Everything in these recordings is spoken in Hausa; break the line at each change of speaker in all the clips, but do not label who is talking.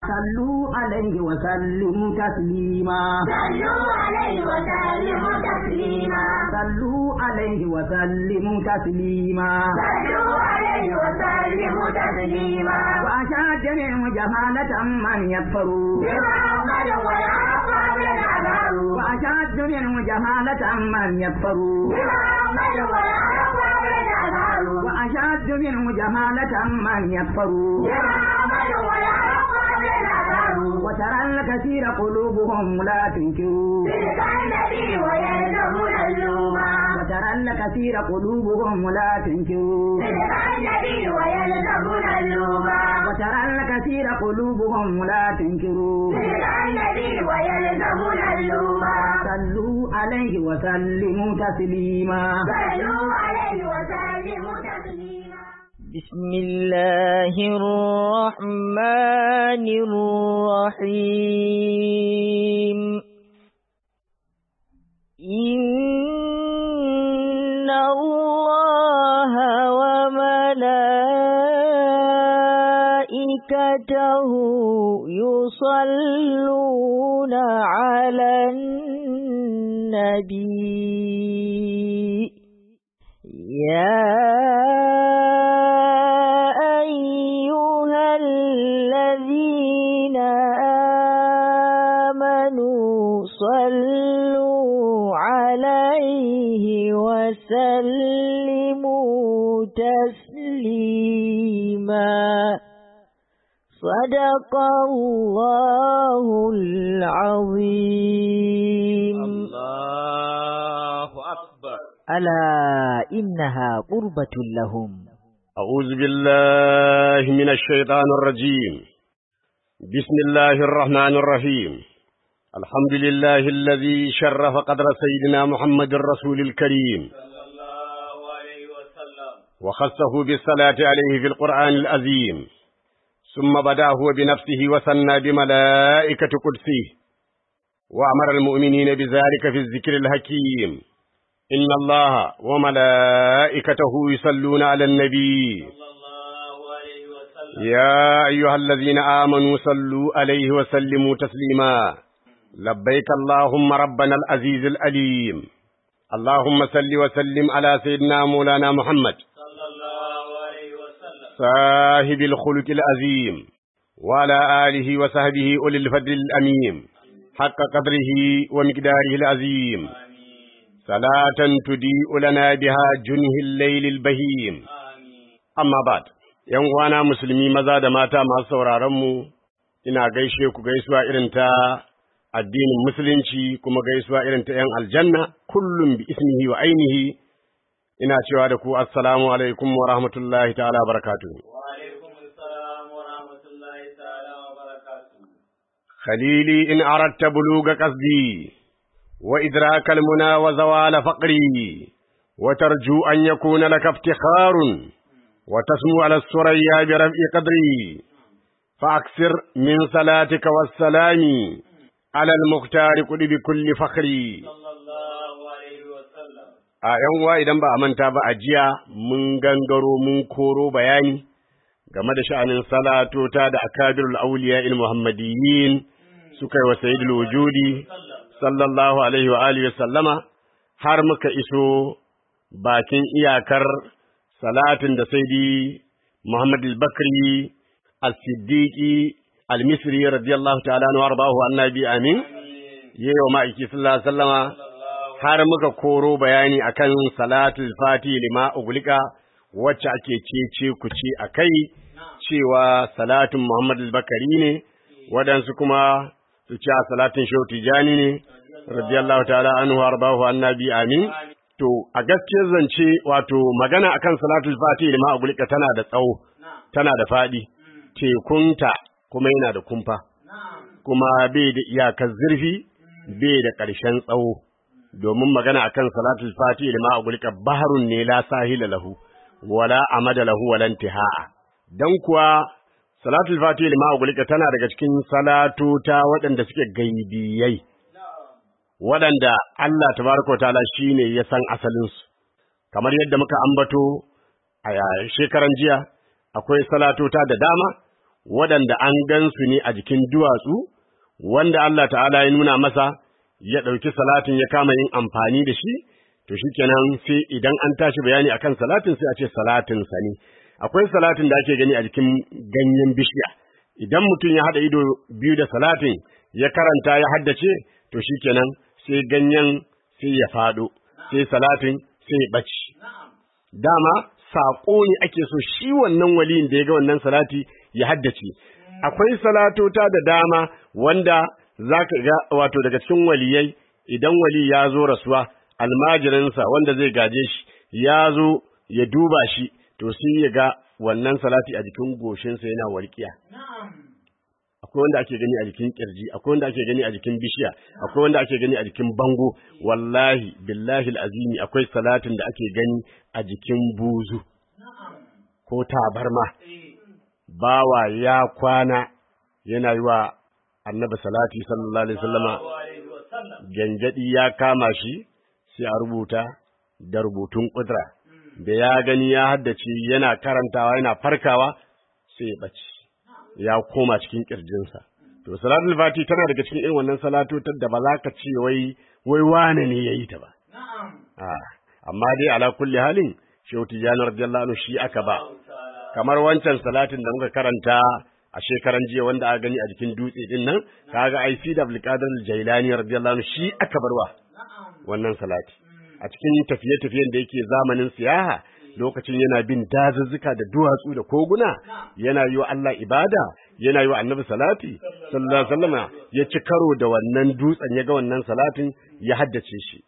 صلوا عليه وسلموا تسليما
صلوا عليه وسلموا تسليما
صلوا عليه وسلموا تسليما
صلوا عليه وسلموا تسليما
وأشاد منه جهالة من يكفر
بمحمد والأصحاب الأبرار
وأشاد منه جهالة من يكفر
بمحمد والأصحاب الأبرار
وأشاد منه جهالة من يكفر
بمحمد والأصحاب الأبرار
وترى الكثير قلوبهم لا تنكر
تلك النبي ويلزمون اللوما
وترى الكثير قلوبهم لا تنكر
تلك النبي ويلزمون اللوما
وترى الكثير قلوبهم لا تنكر
تلك النبي ويلزمون اللوما
صلوا عليه وسلموا تسليما
صلوا عليه وسلموا تسليما
بسم الله الرحمن الرحيم إن الله وملائكته يصلون على النبي يا أيها الذين آمنوا صلوا عليه وسلموا تسليما صدق الله العظيم
الله أكبر
ألا إنها قربة لهم
أعوذ بالله من الشيطان الرجيم بسم الله الرحمن الرحيم الحمد لله الذي شرف قدر سيدنا محمد الرسول الكريم وخصه بالصلاة عليه في القرآن العظيم ثم بدا هو بنفسه وثنى بملائكة قدسه وأمر المؤمنين بذلك في الذكر الحكيم إن الله وملائكته يصلون على النبي يا أيها الذين آمنوا صلوا عليه وسلموا تسليما لبيك اللهم ربنا العزيز الأليم اللهم صل وسلم على سيدنا مولانا محمد صاحب الخلق العظيم وعلى آله وصحبه أولي الفضل الأميم حق قدره ومقداره العظيم صلاة تضيء لنا بها جنه الليل البهيم amma bad yan uwana musulmi maza da mata masu sauraron mu ina gaishe ku gaisuwa irin ta addinin musulunci kuma gaisuwa irin ta yan aljanna kullum bi ismihi wa ainihi ina cewa da ku assalamu alaikum wa rahmatullahi ta'ala barakatuh خليلي إن أردت بلوغ قصدي وإدراك المنى وزوال فقري وترجو أن يكون لك افتخار وتسمو على السريا برفع قدري فأكثر من صلاتك والسلام على المختار قل بكل فخري a ‘yan uwa idan ba a manta ba a jiya mun gangaro mun koro bayani game da sha'anin salatota da akadirul auliya il muhammadiyyin suka yi wa sayyidul wujudi sallallahu alaihi wa alihi wa sallama har muka iso bakin iyakar salatin da saidi Muhammad al-Bakri al-Siddiqi al-Misri radiyallahu ta'ala anhu warḍahu annabi amin yayin ma'aiki sallallahu alaihi wasallama har muka koro bayani akan salatul fati lima uglika wacce ake cece ku ce akai cewa salatin Muhammad al-Bakari ne waɗansu kuma su ce salatin Shehu Tijani ne radiyallahu ta'ala anhu warḍahu annabi amin To, a gaskiyar zance wato magana akan salatul fati da ma'agulika tana da tsawo, tana da faɗi, tekunta kuma yana da kumfa, kuma bai da iyakar zurfi, bai da ƙarshen tsawo, domin magana akan salatul fati da ma'agulika baharun ne la sahila lahu, wala amada lahu walan tiha'a. Don kuwa salatul fati da ma'agulika tana daga cikin salatota waɗanda suke gaibiyai. waɗanda Allah tabaraka wa ta'ala shine ya san asalinsu kamar yadda muka ambato a shekaran jiya akwai salatota da dama waɗanda an gansu ne a jikin duwatsu wanda Allah ta'ala ya nuna masa ya ɗauki salatin ya kama yin amfani da shi to shikenan sai idan an tashi bayani akan salatin sai a ce salatin sa ne akwai salatin da ake gani a jikin ganyen bishiya idan mutum ya haɗa ido biyu da salatin ya karanta ya haddace to shikenan sai ganyen sai ya faɗo sai salatin sai ya ɓace dama saƙo ne ake so shi wannan waliyin da ya ga wannan salati ya haddace akwai salatota da dama wanda za ka ga wato daga cikin waliyai idan wali ya zo rasuwa almajirinsa wanda zai gaje shi ya zo ya duba shi to sai ya ga wannan salati a jikin goshinsa yana walƙiya akwai wanda ake gani a jikin kirji akwai wanda ake gani a jikin bishiya akwai wanda ake gani a jikin bango wallahi billahi alazimi akwai salatin da ake gani a jikin buzu ko tabarma bawa ya kwana yana yi wa annabi salati sallallahu alaihi wasallama gangadi ya kama shi sai a rubuta da rubutun kudra da ya gani ya haddace yana karantawa yana farkawa sai ya bace ya koma cikin kirjinsa to salatul fati tana daga cikin irin wannan salatotar da ba za ka ce wai wai wane ne yayi ta ba a amma dai ala kulli halin shehu tijani radiyallahu anhu shi aka ba kamar wancan salatin da muka karanta a shekaran jiya wanda aka gani a jikin dutse din nan kaga ai fi da abdulkadir jailani radiyallahu anhu shi aka barwa wannan salati a cikin tafiye-tafiyen da yake zamanin siyaha lokacin yana bin dazuzzuka da duwatsu da koguna yana yi wa Allah ibada yana yi wa annabi salati sallallahu alaihi wasallam ya ci karo da wannan dutsen ya ga wannan salatin ya haddace shi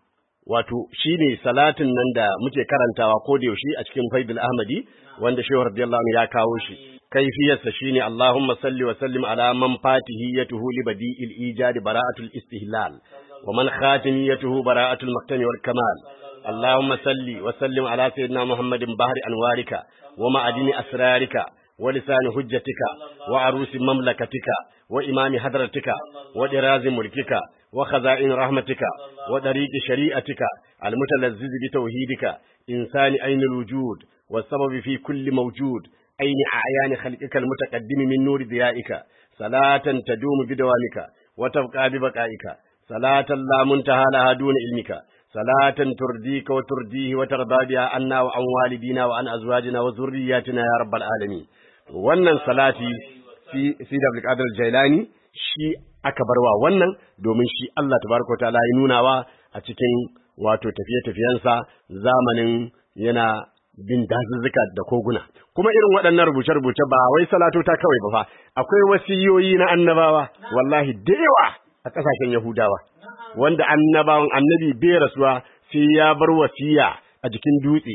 wato shine salatin nan da muke karantawa ko da yaushe a cikin Faidul Ahmadi wanda Shehu radiyallahu anhu ya kawo shi kaifiyarsa shine Allahumma salli wa sallim ala man fatihiyatuhu li badi'il ijadi bara'atul istihlal wa man khatimiyatuhu bara'atul maqtami wal kamal اللهم صل وسلم على سيدنا محمد بحر أنوارك ومعدن أسرارك ولسان حجتك وعروس مملكتك وإمام حضرتك ودراز ملكك وخزائن رحمتك وطريق شريعتك المتلذذ بتوحيدك إنسان أين الوجود والسبب في كل موجود أين أعيان خلقك المتقدم من نور ضيائك صلاة تدوم بدوامك وتبقى ببقائك صلاة لا منتهى لها دون علمك صلاة ترديك وترديه وترضى بها عنا وعن والدينا وعن أزواجنا وذرياتنا يا رب العالمين wannan salati fi fi da Abdul Jailani shi aka barwa wannan domin shi Allah tabaraka ta'ala ya nunawa a cikin wato tafiye-tafiyensa zamanin yana bin dazuzzuka da koguna kuma irin waɗannan rubuce-rubuce ba wai salatota kawai ba fa akwai wasiyoyi na annabawa wallahi da yawa a ƙasashen Yahudawa wanda annabawan annabi bai rasuwa sai ya bar wasiya a jikin dutse.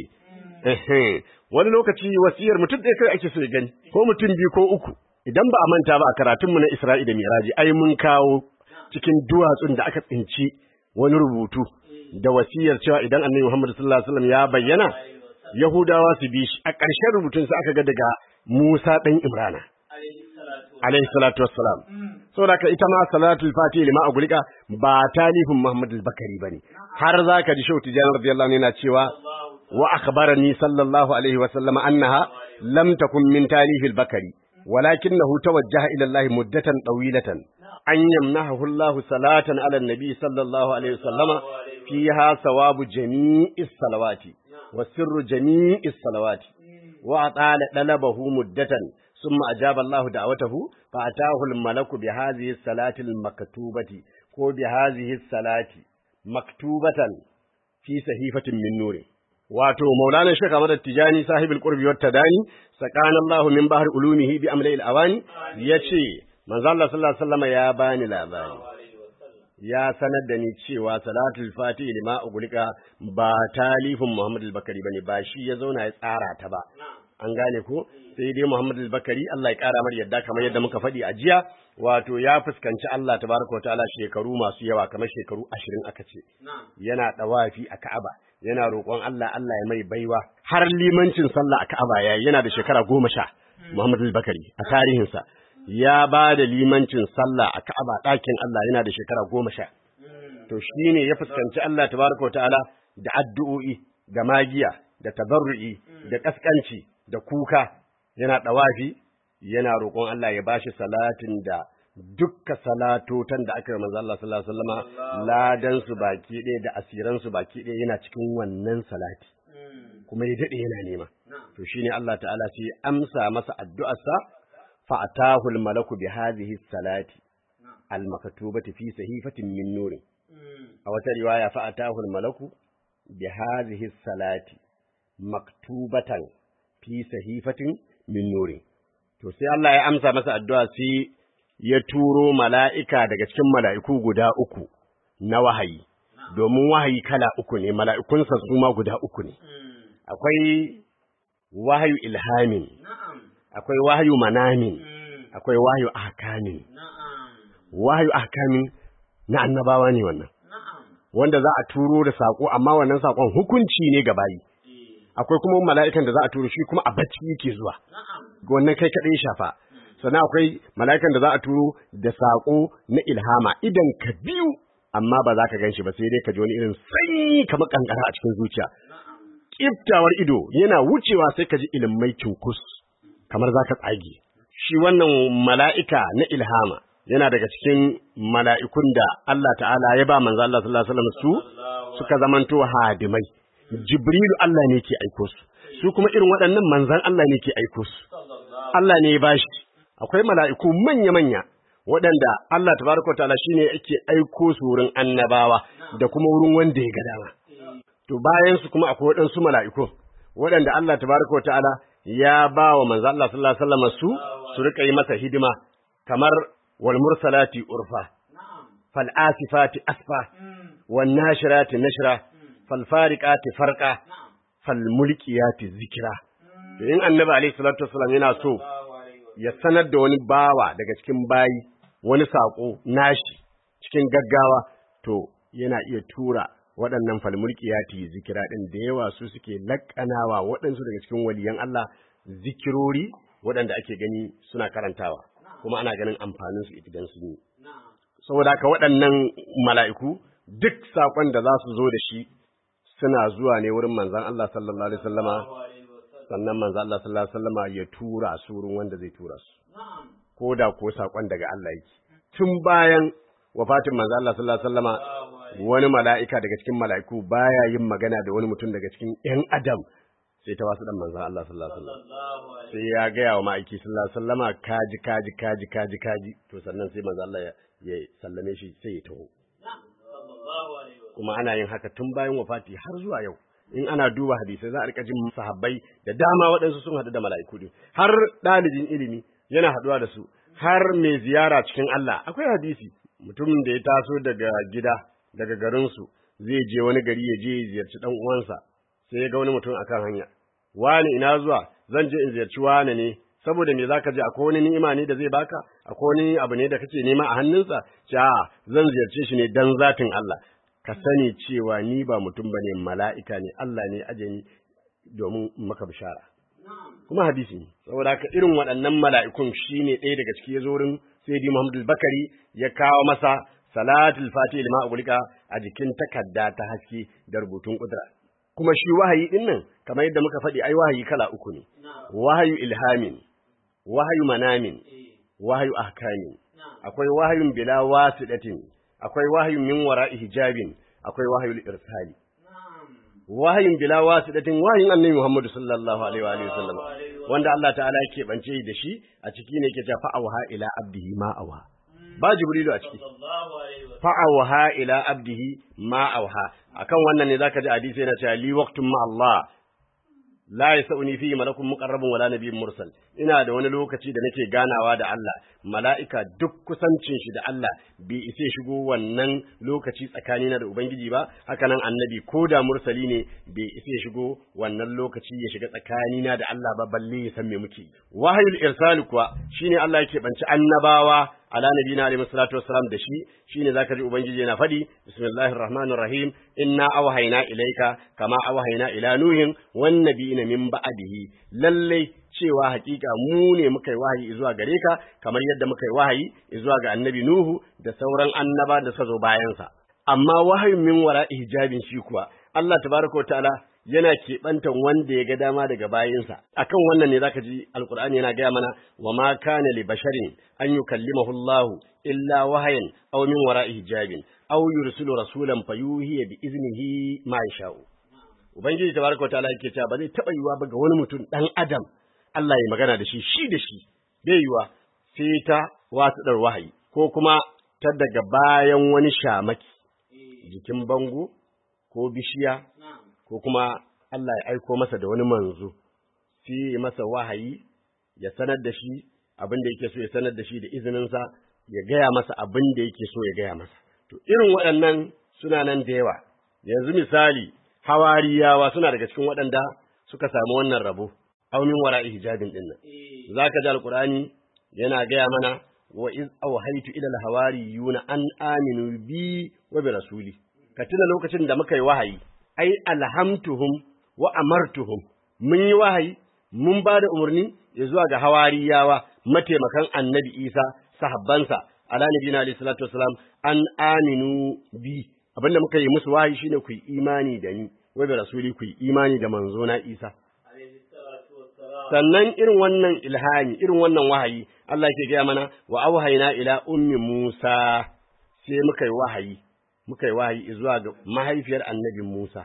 Wani lokaci wasiyar mutum ɗaya kai ake so ya gani, ko mutum biyu ko uku. Idan ba a manta ba a karatunmu na Isra'i da Miraji, ai mun kawo cikin duwatsun da aka tsinci wani rubutu da wasiyar cewa idan annabi Muhammad sallallahu alaihi wasallam ya bayyana Yahudawa su bi shi a ƙarshen rubutun sa aka ga daga Musa ɗan Imrana. Alaihi salatu wassalam. saboda ka ita ma salatul fatihi lima agulika ba talifin Muhammad al-Bakari bane har zaka ji Shehu Tijani radiyallahu anhu yana cewa wa akhbarani sallallahu alaihi wa sallama annaha lam takun min talifil bakari walakinahu tawajjaha ila Allah muddatan tawilatan an yamnahu Allah salatan ala nabi sallallahu alaihi wa sallama fiha sawabu jami'is salawati wa sirru jami'is salawati wa atala dalabahu muddatan ثم أجاب الله دعوته فأتاه الملك بهذه الصلاة المكتوبة كو بهذه الصلاة مكتوبة في صحيفة من نور wato maulana shek Ahmad Tijani sahibul qurbi wat tadani sakana Allah min bahr ulumihi bi amli al awani yace manzo Allah sallallahu alaihi wasallam ya bani labari ya sanar da ni cewa salatul fatih lima ugulika ba talifin Muhammad al-Bakari bane ba shi ya zauna ya tsara ta ba an gane ko sai dai Muhammad al-Bakari Allah ya kara mar yadda kamar yadda muka faɗi a jiya wato ya fuskanci Allah tabaraka wa ta'ala shekaru masu yawa kamar shekaru 20 aka ce yana dawafi a Ka'aba yana roƙon Allah Allah ya mai baiwa har limancin sallah a Ka'aba yayi yana da shekara goma sha Muhammad al-Bakari a tarihinsa ya ba da limancin sallah a Ka'aba ɗakin Allah yana da shekara goma sha to shine ya fuskanci Allah tabaraka wa ta'ala da addu'o'i da magiya da tabarru'i da kaskanci da kuka yana ɗawafi yana roƙon Allah ya bashi salatin da dukka salatotan da aka yi manzo Allah sallallahu alaihi wasallama ladan su baki ɗaya da asiran su baki ɗaya yana cikin wannan salati kuma ya dade yana nema to shine Allah ta'ala sai amsa masa addu'arsa fa atahu al-malaku bi hadhihi salati al-maktubati fi sahifatin min nurin a wata riwaya fa atahu al-malaku bi hadhihi salati maktubatan fi sahifatin min nurin to sai Allah ya amsa masa addu'a sai ya turo mala'ika daga cikin mala'iku guda uku na wahayi domin wahayi kala uku ne mala'ikunsa su ma guda uku ne akwai wahayu ilhamin akwai wahayu manamin akwai wahayu ahkamin wahayu ahkamin na annabawa ne wannan wanda za a turo da sako amma wannan sakon hukunci ne ga bayi akwai kuma mala'ikan da za a turo shi kuma a bacci yake zuwa wannan kai kadai ya shafa sannan akwai mala'ikan da za a turo da sako na ilhama idan ka biyu amma ba za ka gan shi ba sai dai ka ji wani irin sanyi kamar kankara a cikin zuciya kiftawar ido yana wucewa sai ka ji ilimai cunkus kamar za ka tsage shi wannan mala'ika na ilhama yana daga cikin mala'ikun da Allah ta'ala ya ba manzo Allah sallallahu alaihi wasallam su suka zamanto hadimai Jibrilu Allah ne ke aiko su su kuma irin waɗannan manzan Allah ne ke aiko su Allah ne ya bashi akwai mala'iku manya-manya waɗanda Allah tabaraka ta'ala shine yake aiko su wurin annabawa da kuma wurin wanda ya ga dama to bayan su kuma akwai waɗansu mala'iku waɗanda Allah tabaraka ta'ala ya ba wa manzo Allah sallallahu alaihi wasallam su su rika yi masa hidima kamar wal mursalati urfa fal asifati asfa wan nashirati nashra fal fariqati farqa fal mulkiyati zikra to in annabi alaihi salatu wasallam yana so ya sanar da wani bawa daga cikin bayi wani sako nashi cikin gaggawa to yana iya tura waɗannan falmulkiyati zikira ɗin da yawa su suke laƙanawa waɗansu daga cikin waliyan Allah zikirori waɗanda ake gani suna karantawa kuma ana ganin amfanin su idan sun yi saboda haka waɗannan mala'iku duk saƙon da za su zo da shi suna zuwa ne wurin manzon Allah sallallahu alaihi wasallama sannan manzon Allah sallallahu alaihi wasallama ya tura su wurin wanda zai tura su ko da ko saƙon daga Allah yake tun bayan wafatin manzon Allah sallallahu alaihi wasallama wani mala'ika daga cikin mala'iku baya yin magana da wani mutum daga cikin ‘yan adam sai ta wasu ɗan manzan Allah sallallahu Alaihi wasallam sai ya gaya wa ma'aiki sallallahu Alaihi wasallama kaji kaji kaji kaji kaji to sannan sai manzan Allah ya sallame shi sai ya taho kuma ana yin haka tun bayan wafati har zuwa yau in ana duba hadisai za a rika jin sahabbai da dama waɗansu sun haɗu da mala'iku din har ɗalibin ilimi yana haɗuwa da su har mai ziyara cikin Allah akwai hadisi mutumin da ya taso daga gida daga garinsu zai je wani gari ya je ziyarci dan uwansa sai ya ga wani mutum akan hanya wani ina zuwa zan je in ziyarci wani ne saboda me zaka je akwai wani ni'ima ne da zai baka akwai wani abu ne da kake nema a hannunsa ce a zan ziyarce shi ne dan zatin Allah ka sani cewa ni ba mutum bane mala'ika ne Allah ne aje ni domin maka bishara kuma hadisi ne saboda haka irin waɗannan mala'ikun shine ɗaya daga ciki ya zo wurin Sayyidi Muhammad Bakari ya kawo masa salatul fatih lima ugulika a jikin takarda ta haske da rubutun kudura kuma shi wahayi din nan kamar yadda muka faɗi ai wahayi kala uku ne wahayu ilhamin wahayu manamin wahayu ahkamin akwai wahayun bila wasidatin akwai wahayun min wara'i hijabin akwai wahayul irsali wahayin bila wasidatin wahayin annabi Muhammad sallallahu alaihi wa alihi wasallam wanda Allah ta'ala yake bance da shi a ciki ne yake cewa fa'awaha ila abdihi ma awa ba jibrilu a ciki fa'awaha ila abdihi ma auha akan wannan ne zaka ji hadisi yana cewa li waqtun ma Allah la yasauni fi malakun muqarrabun wala nabiyyun mursal ina da wani lokaci da nake ganawa da Allah mala'ika duk kusancin shi da Allah bai ise shigo wannan lokaci tsakanina da ubangiji ba haka nan annabi ko da mursali ne bai ise shigo wannan lokaci ya shiga tsakanina da Allah ba balle ya san me muke wahayul irsal kuwa shine Allah yake banci annabawa ala nabiyina alaihi salatu wassalam da shi shine zaka ji ubangiji yana fadi bismillahir rahmanir rahim inna awhayna ilayka kama awhayna ila nuhin wan nabiyina min ba'dihi lalle cewa hakika mu ne muka yi wahayi zuwa gare ka kamar yadda muka yi wahayi zuwa ga annabi nuhu da sauran annaba da suka zo bayan sa amma wahayin min wara hijabin shi kuwa Allah tabaraka ta'ala yana keɓantan wanda ya ga dama daga bayinsa akan wannan ne zaka ji alqur'ani yana gaya mana wa ma kana li basharin an yukallimahu Allahu illa wahayan aw min wara'i hijabin aw yursilu rasulan fayuhiya bi iznihi ma yasha'u ubangiji tabaraka wa ta'ala yake cewa ba zai taba yiwa ba ga wani mutum dan adam Allah ya magana da shi shi da shi bai yiwa sai ta watsadar wahayi ko kuma ta daga bayan wani shamaki jikin bango ko bishiya ko kuma Allah ya aiko masa da wani manzo sai ya masa wahayi ya sanar da shi abin da yake so ya sanar da shi da izininsa ya gaya masa abin da yake so ya gaya masa to irin waɗannan suna nan da yawa yanzu misali hawariyawa suna daga cikin waɗanda suka samu wannan rabo aumin wara'i hijabin din nan zaka ji alqur'ani yana gaya mana wa iz awhaytu ila alhawariyuna an aminu bi wa bi rasuli ka tuna lokacin da muka yi wahayi ai alhamtuhum wa amartuhum mun yi wahayi mun ba da umarni ya zuwa ga hawariyawa mataimakan annabi isa sahabbansa ala nabiyina alayhi salatu wassalam an aminu bi abinda muka yi musu wahayi shine ku yi imani da ni wa bi rasuli ku yi imani da manzo na isa sannan irin wannan ilhami irin wannan wahayi Allah ke gaya mana wa auhayna ila ummi Musa sai muka yi wahayi muka yi wahayi zuwa ga mahaifiyar annabi Musa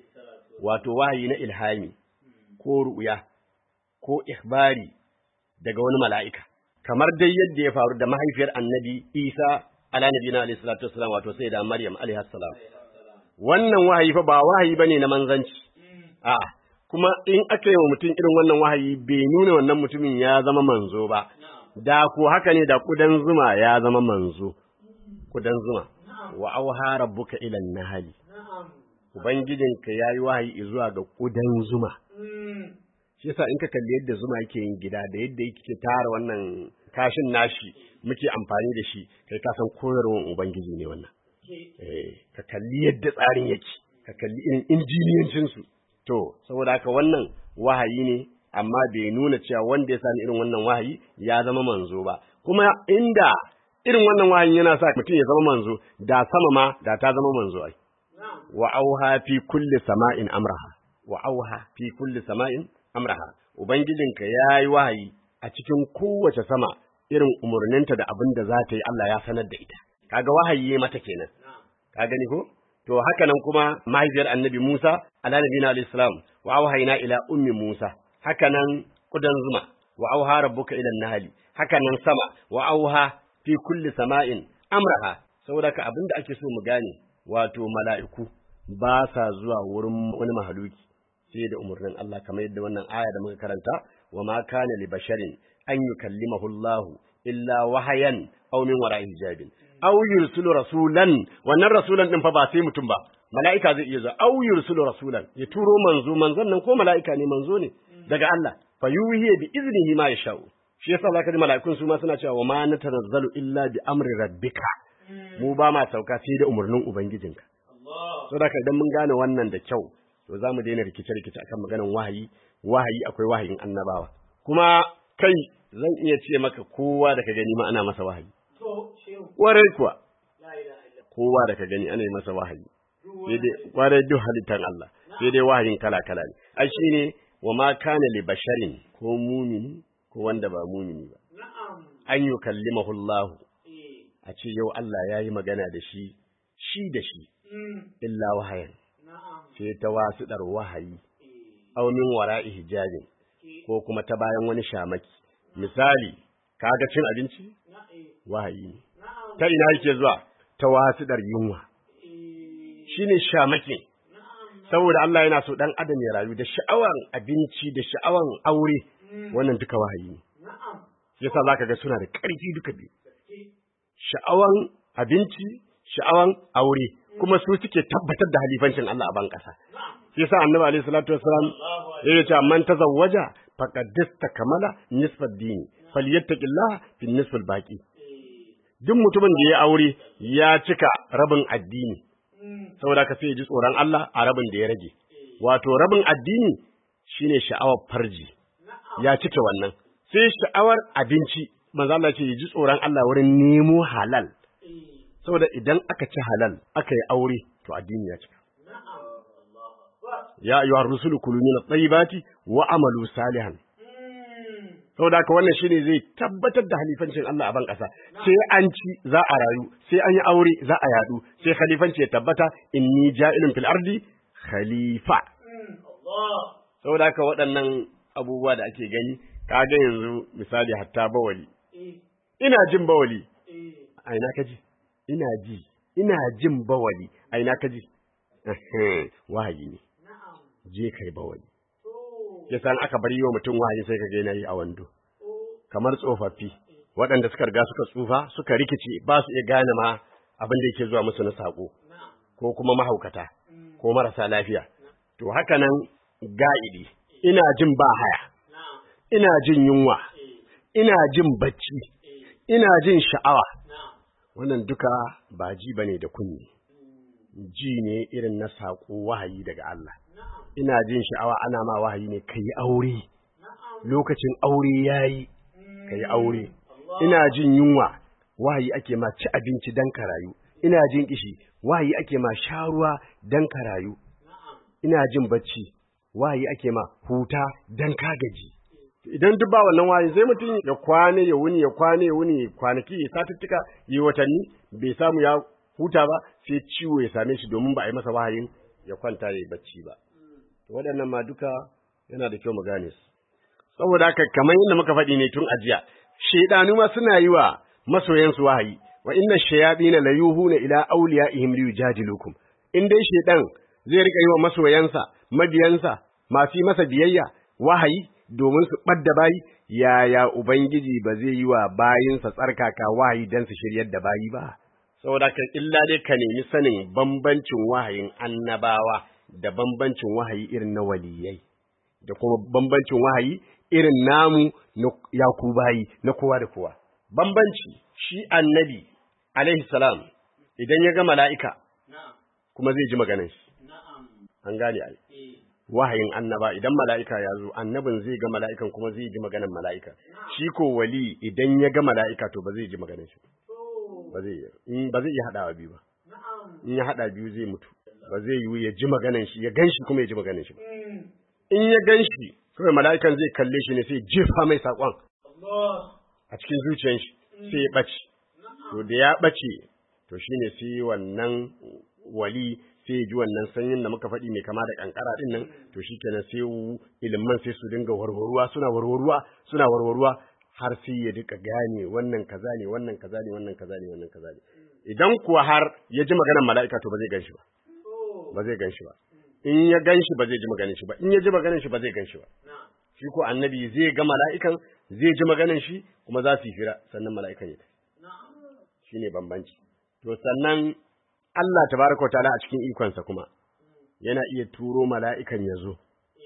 wato wahayi na ilhami ko ru'ya ko ikhbari daga wani mala'ika kamar dai yadda ya faru da mahaifiyar annabi Isa ala nabiyina alayhi salatu wassalam wato sai da Maryam alayhi salam wannan wahayi fa ba wahayi bane na manzanci a'a kuma in aka yi wa mutum irin wannan wahayi bai nuna wannan mutumin ya zama manzo ba da ko haka ne da kudan zuma ya zama manzo kudan zuma wa auha rabbuka ila nahali ubangijinka yayi wahayi zuwa ga kudan zuma shi yasa in ka kalli yadda zuma yake yin gida da yadda yake tara wannan kashin nashi muke amfani da shi kai ka san koyarwar ubangiji ne wannan eh ka kalli yadda tsarin yake ka kalli irin injiniyancin su To, saboda haka wannan wahayi ne, amma bai nuna cewa wanda ya sani irin wannan wahayi ya zama manzo ba. Kuma inda irin wannan wahayi yana sa mutum ya zama manzo, da sama ma da ta zama manzo ai. Wa auha fi kulli sama'in amraha. Wa auha fi kulli sama'in amraha. Ubangijinka ya yi wahayi a cikin kowace sama irin umarninta da abin da za ta yi Allah ya sanar da ita. Kaga wahayi mata kenan. Ka gani ko? To haka nan kuma mahaifiyar annabi Musa, ala nabina alayhi salam, wa auhayna ila ummi Musa, haka nan kudan zuma, wa auha rabbuka ila nahali, haka nan sama, wa auha fi kulli sama'in amraha. Saboda ka abin da ake so mu gane, wato mala'iku ba sa zuwa wurin wani mahaluki sai da umarnin Allah kamar yadda wannan aya da muka karanta, wa ma kana li basharin an yukallimahu Allahu illa wahayan aw min wara'i hijabin. aw yursilu rasulan wannan rasulan din fa ba sai mutum ba mala'ika zai iya zuwa aw yursilu rasulan ya turo manzo manzon nan ko mala'ika ne manzo ne daga Allah fa yuhi bi iznihi ma yasha'u shi yasa zaka ji mala'ikun su ma suna cewa wa ma natanazzalu illa bi amri rabbika mu ba ma sauka sai da umarnin ubangijinka so da idan mun gane wannan da kyau to za mu daina rikice-rikice akan maganan wahayi wahayi akwai wahayin annabawa kuma kai zan iya ce maka kowa da ka gani ma ana masa wahayi Warai kuwa, kowa da ka gani ana yi masa wahayi, sai dai warai duk halittar Allah, sai dai wahayin kala-kala ne. Ai shi ne wa ma kana li basharin ko mumini ko wanda ba mumini ba. An yi kallimahullahu a ce yau Allah ya yi magana da shi, shi da shi, illa wahayan, sai ta wasu ɗar wahayi, aumin wara'i hijabin, ko kuma ta bayan wani shamaki. Misali, kaga cin abinci? wahayi ne. Ta ina yake zuwa? Ta wasiɗar yunwa. Shi ne shamakin. Saboda Allah yana so ɗan adam ya rayu da sha'awan abinci da sha'awan aure, wannan duka wahayi ne. Yasa za ka ga suna da ƙarfi duka biyu. Sha'awan abinci, sha'awan aure, kuma su suke tabbatar da halifancin Allah a ban ƙasa. Yasa annabi alaihi salatu wassalam ya ce man tazawwaja faqad kamala nisfa dini falyattaqillah fi nisfil baqi duk mutumin da ya aure ya cika rabin addini saboda ka sai ya ji tsoron Allah a rabin da ya rage wato rabin addini shine sha'awar farji ya cike wannan sai sha'awar abinci manzo Allah ce ya ji tsoron Allah wurin nemo halal saboda idan aka ci halal aka yi aure to addini ya cika ya ayyuhar rusulu kulu min at-tayyibati wa amalu salihan saboda haka wannan shine zai tabbatar da halifancin Allah a ban ƙasa sai an ci za a rayu sai an yi aure za a yadu sai khalifanci ya tabbata inni ja'ilun fil ardi khalifa saboda haka waɗannan abubuwa da ake gani kaga yanzu misali hatta bawali ina jin bawali a ina kaji ina ji ina jin bawali a ina kaji wahayi ne je kai bawali ya san aka bari wa mutum wahayi sai ka ga yana yi a wando kamar tsofaffi waɗanda suka riga suka tsufa suka rikice ba su iya gane ma abin da yake zuwa musu na sako ko kuma mahaukata ko marasa lafiya to haka nan ga'idi ina jin ba haya ina jin yunwa ina jin bacci ina jin sha'awa wannan duka ba ji bane da kunni ji ne irin na sako wahayi daga Allah ina jin sha'awa ana ma wahayi ne kai aure lokacin aure yayi kai aure ina jin yunwa wahayi ake ma ci abinci dan ka rayu ina jin kishi wahayi ake ma sha ruwa dan ka rayu ina jin bacci wahayi ake ma huta dan ka gaji idan duk ba wannan wahayi sai mutum ya kwane ya wuni ya kwane ya wuni kwanaki ya satuttuka yi watanni bai samu ya huta ba sai ciwo ya same shi domin ba a yi masa wahayin ya kwanta ya yi bacci ba waɗannan ma duka yana da kyau mu gane su saboda haka kamar yadda muka faɗi ne tun ajiya shaidanu ma suna yi wa masoyansu wahayi wa inna shayatina la yuhuna ila awliyaihim liyujadilukum in dai shaidan zai rika yi wa masoyansa mabiyansa masu yi masa biyayya wahayi domin su ɓadda bayi yaya ubangiji ba zai yi wa bayinsa tsarkaka wahayi dan su shiryar da bayi ba saboda ka illa dai ka nemi sanin bambancin wahayin annabawa da bambancin wahayi irin na waliyai da kuma bambancin wahayi irin namu na yakubayi na kowa da kowa bambanci shi annabi alaihi salam idan ya ga mala'ika kuma zai ji maganar shi an gane ai wahayin annaba idan mala'ika ya zo annabin zai ga mala'ikan kuma zai ji maganar mala'ika shi ko wali idan ya ga mala'ika to ba zai ji maganar shi ba zai ba zai iya hadawa biyu ba in ya hada biyu zai mutu ba zai yi ya ji maganar shi ya ganshi kuma ya ji maganar shi ba in ya ganshi kawai mala'ikan zai kalle shi ne sai jefa mai saƙon a cikin zuciyar shi sai ya ɓace to da ya ɓace to shine sai wannan wali sai ya ji wannan sanyin da muka faɗi mai kama da kankara ɗin nan to shikenan sai ilimin sai su dinga warwaruwa suna warwaruwa suna warwaruwa har sai ya duka gane wannan kaza ne wannan kaza ne wannan kaza ne wannan kaza ne idan kuwa har ya ji maganar mala'ika to ba zai ganshi ba ba zai ganshi ba in ya gan shi ba zai ji maganin shi ba in ya ji maganin shi ba zai gan shi ba shi ko annabi zai ga mala'ikan zai ji maganin shi kuma za su yi fira sannan mala'ikan ya tafi shine bambanci to sannan Allah tabaraka ta'ala a cikin ikonsa kuma yana iya turo mala'ikan ya zo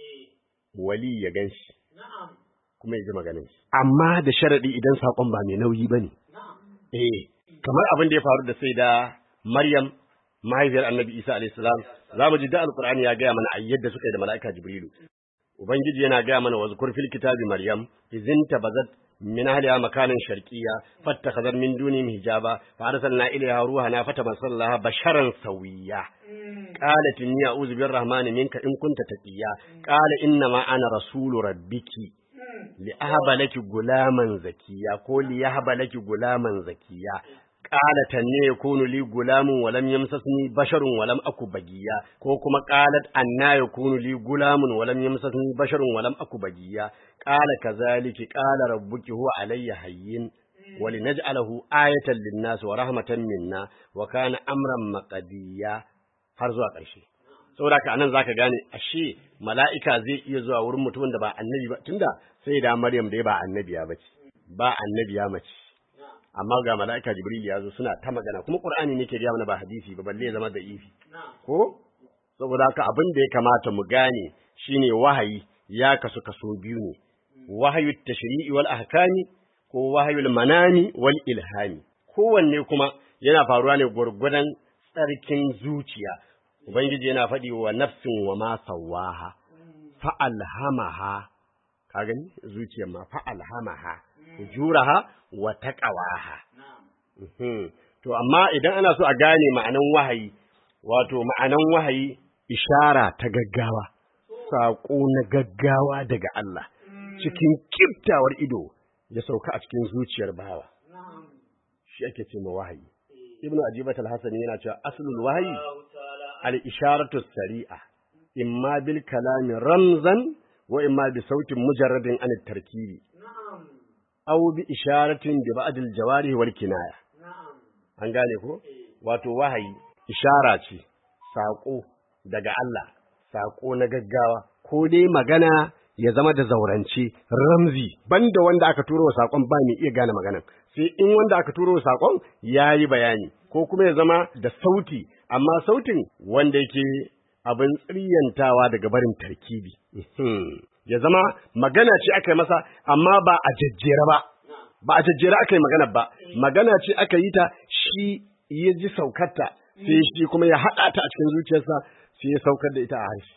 wali ya gan shi kuma ya ji maganin shi amma da sharadi idan saƙon ba mai nauyi bane eh kamar abin da ya faru da sai da Maryam mahaifiyar annabi isa alayhi salam za mu ji da alqur'ani ya gaya mana a yadda suka yi da mala'ika jibrilu ubangiji yana gaya mana wazkur fil kitabi maryam izin tabazat min ahliha makanan sharqiyya fattakhadhat min dunihim hijaba fa arsalna ilayha ruhana fatamassalaha basharan sawiyya qalat inni a'udhu birrahmani minka in kunta taqiya qala inna ma ana rasulu rabbiki li ahaba laki gulaman zakiya ko li yahaba laki gulaman zakiya qalat anne yakunu li gulamun wa lam yamsasni basharun wa lam aku bagiya ko kuma qalat anna yakunu li gulamun wa lam yamsasni basharun wa lam aku bagiya qala kazaliki qala rabbuki huwa alayya hayyin wa linaj'alahu ayatan lin-nas wa rahmatan minna wa kana amran maqdiya har zuwa ƙarshe saboda ka anan zaka gane ashe mala'ika zai iya zuwa wurin mutumin da ba annabi ba tunda sai da Maryam dai ba annabiya bace ba annabiya mace amma ga mala'ika jibril ya zo suna ta magana kuma qur'ani ne ke gaya mana ba hadisi ba balle ya zama da ifi ko saboda haka abin da ya kamata mu gane shine wahayi ya kasu kaso biyu ne wahayu tashri'i wal ahkami ko wahayul manami wal ilhami kowanne kuma yana faruwa ne gurgudan tsarkin zuciya ubangiji yana faɗi wa nafsin wa ma sawaha fa alhamaha ka gani zuciyar ma fa alhamaha ujuraha wa taqawaha to amma idan ana so a gane ma'anan wahayi wato ma'anan wahayi ishara ta gaggawa saƙo na gaggawa daga Allah cikin kiftawar ido ya sauka a cikin zuciyar bawa shi ake ce ma wahayi ibnu ajibat al-hasan yana cewa aslul wahayi al-isharatu sari'a imma bil kalami ramzan wa imma bi sautin mujarradin an tarkibi aw bi isharatin bi ba'd al-jawarih wal kinaya an gane ko wato wahayi ishara ce saƙo daga Allah saƙo na gaggawa ko dai magana ya zama da zaurance ramzi banda wanda aka turo wa saƙon ba mai iya gane maganan sai in wanda aka turo wa saƙon ya yi bayani ko kuma ya zama da sauti amma sautin wanda yake abin tsiryantawa daga barin tarkibi ya zama magana ce aka yi masa amma ba a jajjera ba ba a jajjera aka yi magana ba magana ce aka yi ta shi ya ji saukarta sai shi kuma ya haɗa ta a cikin zuciyarsa sai ya saukar da ita a harshe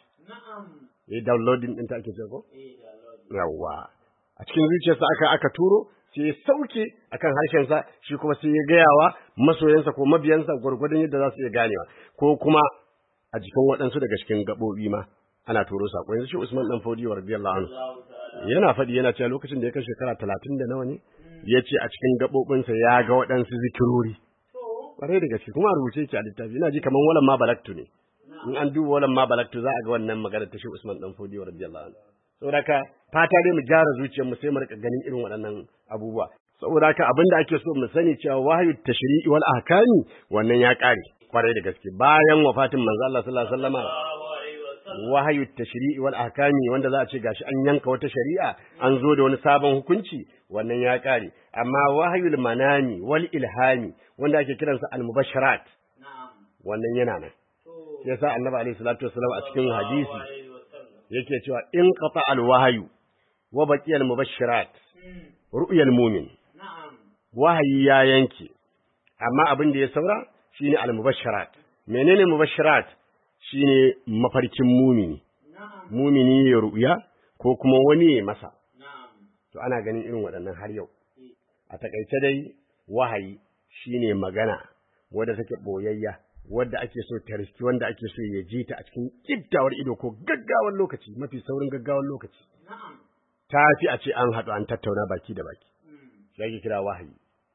ya yi downloading ɗinta ake ce ko? Yawwa. A cikin zuciyarsa aka aka turo sai ya sauke akan harshensa shi kuma sai ya gayawa masoyansa ko mabiyansa gwargwadon yadda za su iya ganewa ko kuma a jikin waɗansu daga cikin gaɓoɓi ma ana turo saƙo yanzu shi Usman dan Fodiyo radiyallahu anhu yana faɗi yana cewa lokacin da ya kai shekara talatin da nawa ne ya ce a cikin gaɓoɓinsa ya ga waɗansu zikirori ƙwarai da gaske kuma a rubuce yake a littafi ina ji kamar walan ma balaktu ne in an duba walan ma balaktu za a ga wannan magana ta shi Usman dan Fodiyo radiyallahu anhu saboda haka fata dai mu gyara zuciyar mu sai mu rika ganin irin waɗannan abubuwa saboda haka abin da ake so mu sani cewa wahayu tashri'i wal ahkami wannan ya ƙare kwarai da gaske bayan wafatin manzo Allah sallallahu alaihi wasallama wahayu tashri'i wal ahkami wanda za a ce gashi an yanka wata shari'a an zo da wani sabon hukunci wannan ya ƙare amma wahayul manami wal ilhami wanda ake kiransa al mubasharat wannan yana nan yasa annabi alaihi salatu wasallam a cikin hadisi yake cewa in qata al wahyu wa baqiya al mubashirat ru'yal mu'min wahayi ya yanke amma abin da ya saura shine al mubashirat menene mubashirat shine mafarkin mumini mumini ya ru'ya ko kuma wani ya masa to ana ganin irin waɗannan har yau a takaice dai wahayi shine magana wadda take boyayya wadda ake so ta riski wanda ake so ya ji ta a cikin kiddawar ido ko gaggawar lokaci mafi saurin gaggawar lokaci ta fi a ce an haɗu an tattauna baki da baki shi ake kira wahayi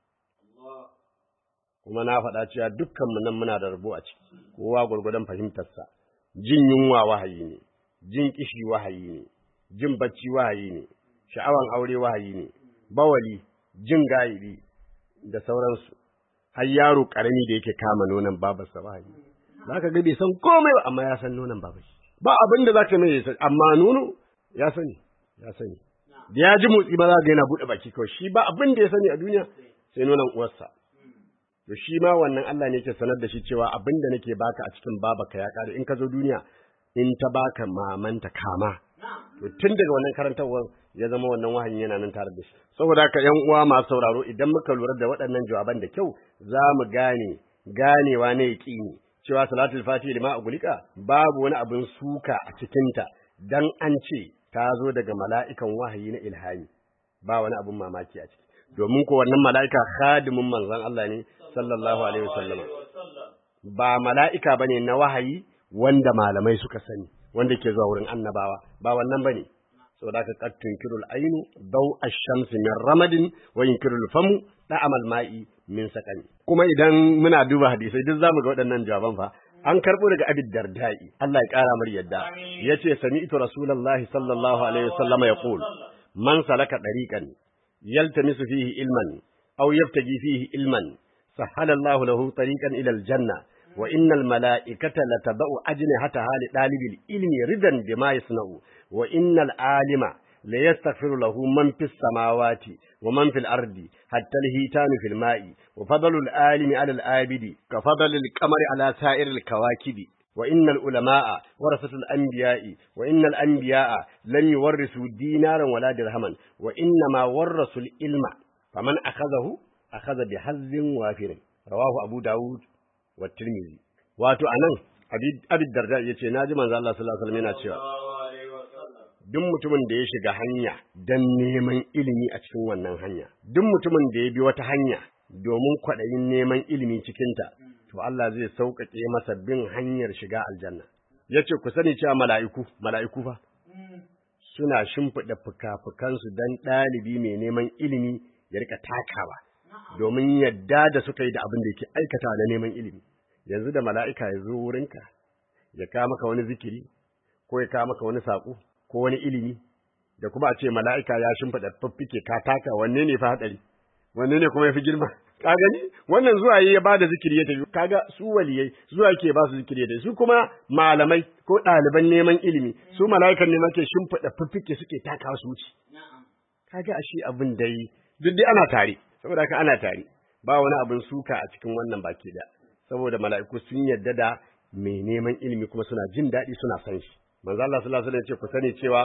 kuma na faɗa cewa dukkanmu nan muna da rabo a ciki kowa gwargwadon fahimtarsa jin yunwa wahayi ne jin kishi wahayi ne jin bacci wahayi ne sha'awan aure wahayi ne bawali jin gayibi da sauransu har yaro karami da yake kama nonon babarsa wahayi zaka ga bai san komai ba amma ya san nonon babarsa ba abin da zaka mai sani amma nono ya sani ya sani da ya ji motsi ba za ga yana buɗe baki kawai shi ba abin da ya sani a duniya sai nonon uwarsa to shi ma wannan Allah ne yake sanar da shi cewa abin da nake baka a cikin babaka ya kare in ka zo duniya in ta baka mamanta kama to tun daga wannan karantarwar ya zama wannan wahayin yana nan tare da shi saboda haka yan uwa masu sauraro idan muka lura da waɗannan jawaban da kyau za mu gane ganewa na yaƙini cewa salatul fatiha lima agulika babu wani abin suka a cikinta dan an ce ta zo daga mala'ikan wahayi na ilhami ba wani abin mamaki a ciki domin ko wannan mala'ika khadimin manzon Allah ne sallallahu alaihi wasallama ba mala'ika bane na wahayi wanda malamai suka sani wanda ke zuwa wurin annabawa ba wannan bane saboda ka qattun kirul ainu daw ash-shams min ramadin wa yunkirul famu da'amal ma'i min sakani kuma idan muna duba hadisai duk zamu ga waɗannan jawaban fa an karbo daga abid dardai Allah ya kara mar yadda yace sami'tu rasulullahi sallallahu alaihi wasallama yaqul man salaka dariqan yaltamisu fihi ilman aw yabtaji fihi ilman سهل الله له طريقا إلى الجنة وإن الملائكة لتضع أجنحتها لطالب العلم ردا بما يصنع وإن العالم ليستغفر له من في السماوات ومن في الأرض حتى الهيتان في الماء وفضل العالم على العابد كفضل القمر على سائر الكواكب وإن العلماء ورثة الأنبياء وإن الأنبياء لم يورثوا دينارا ولا درهما وإنما ورثوا العلم فمن أخذه akhadha bi hazzin wafirin rawahu abu daud wa tirmidhi wato anan abi darda yace naji manzo Allah sallallahu alaihi wasallam yana cewa duk mutumin da ya shiga hanya dan neman ilimi a cikin wannan hanya duk mutumin da ya bi wata hanya domin kwaɗayin neman ilimi cikinta to Allah zai sauƙaƙe masa bin hanyar shiga aljanna yace ku sani cewa mala'iku mala'iku fa suna shimfiɗa fuka-fukansu don ɗalibi mai neman ilimi ya rika takawa domin yadda da suka yi da abin da yake aikata na neman ilimi yanzu da mala'ika ya zo wurinka ya kawo maka wani zikiri ko ya kawo maka wani saƙo ko wani ilimi da kuma a ce mala'ika ya shimfiɗa fiffike ka taka wanne ne fa hatsari wanne ne kuma ya fi girma ka gani wannan zuwa ya ba da zikiri ya tafi kaga su waliyai zuwa ke ba su zikiri ya tafi su kuma malamai ko ɗaliban neman ilimi su mala'ikan neman ke shimfiɗa fiffike suke taka su wuce kaga ashe abin dai duk dai ana tare saboda haka ana tare ba wani abin suka a cikin wannan baki da saboda mala'iku sun yarda da mai neman ilimi kuma suna jin daɗi suna san shi manzo Allah sallallahu alaihi wasallam ya ce ku sani cewa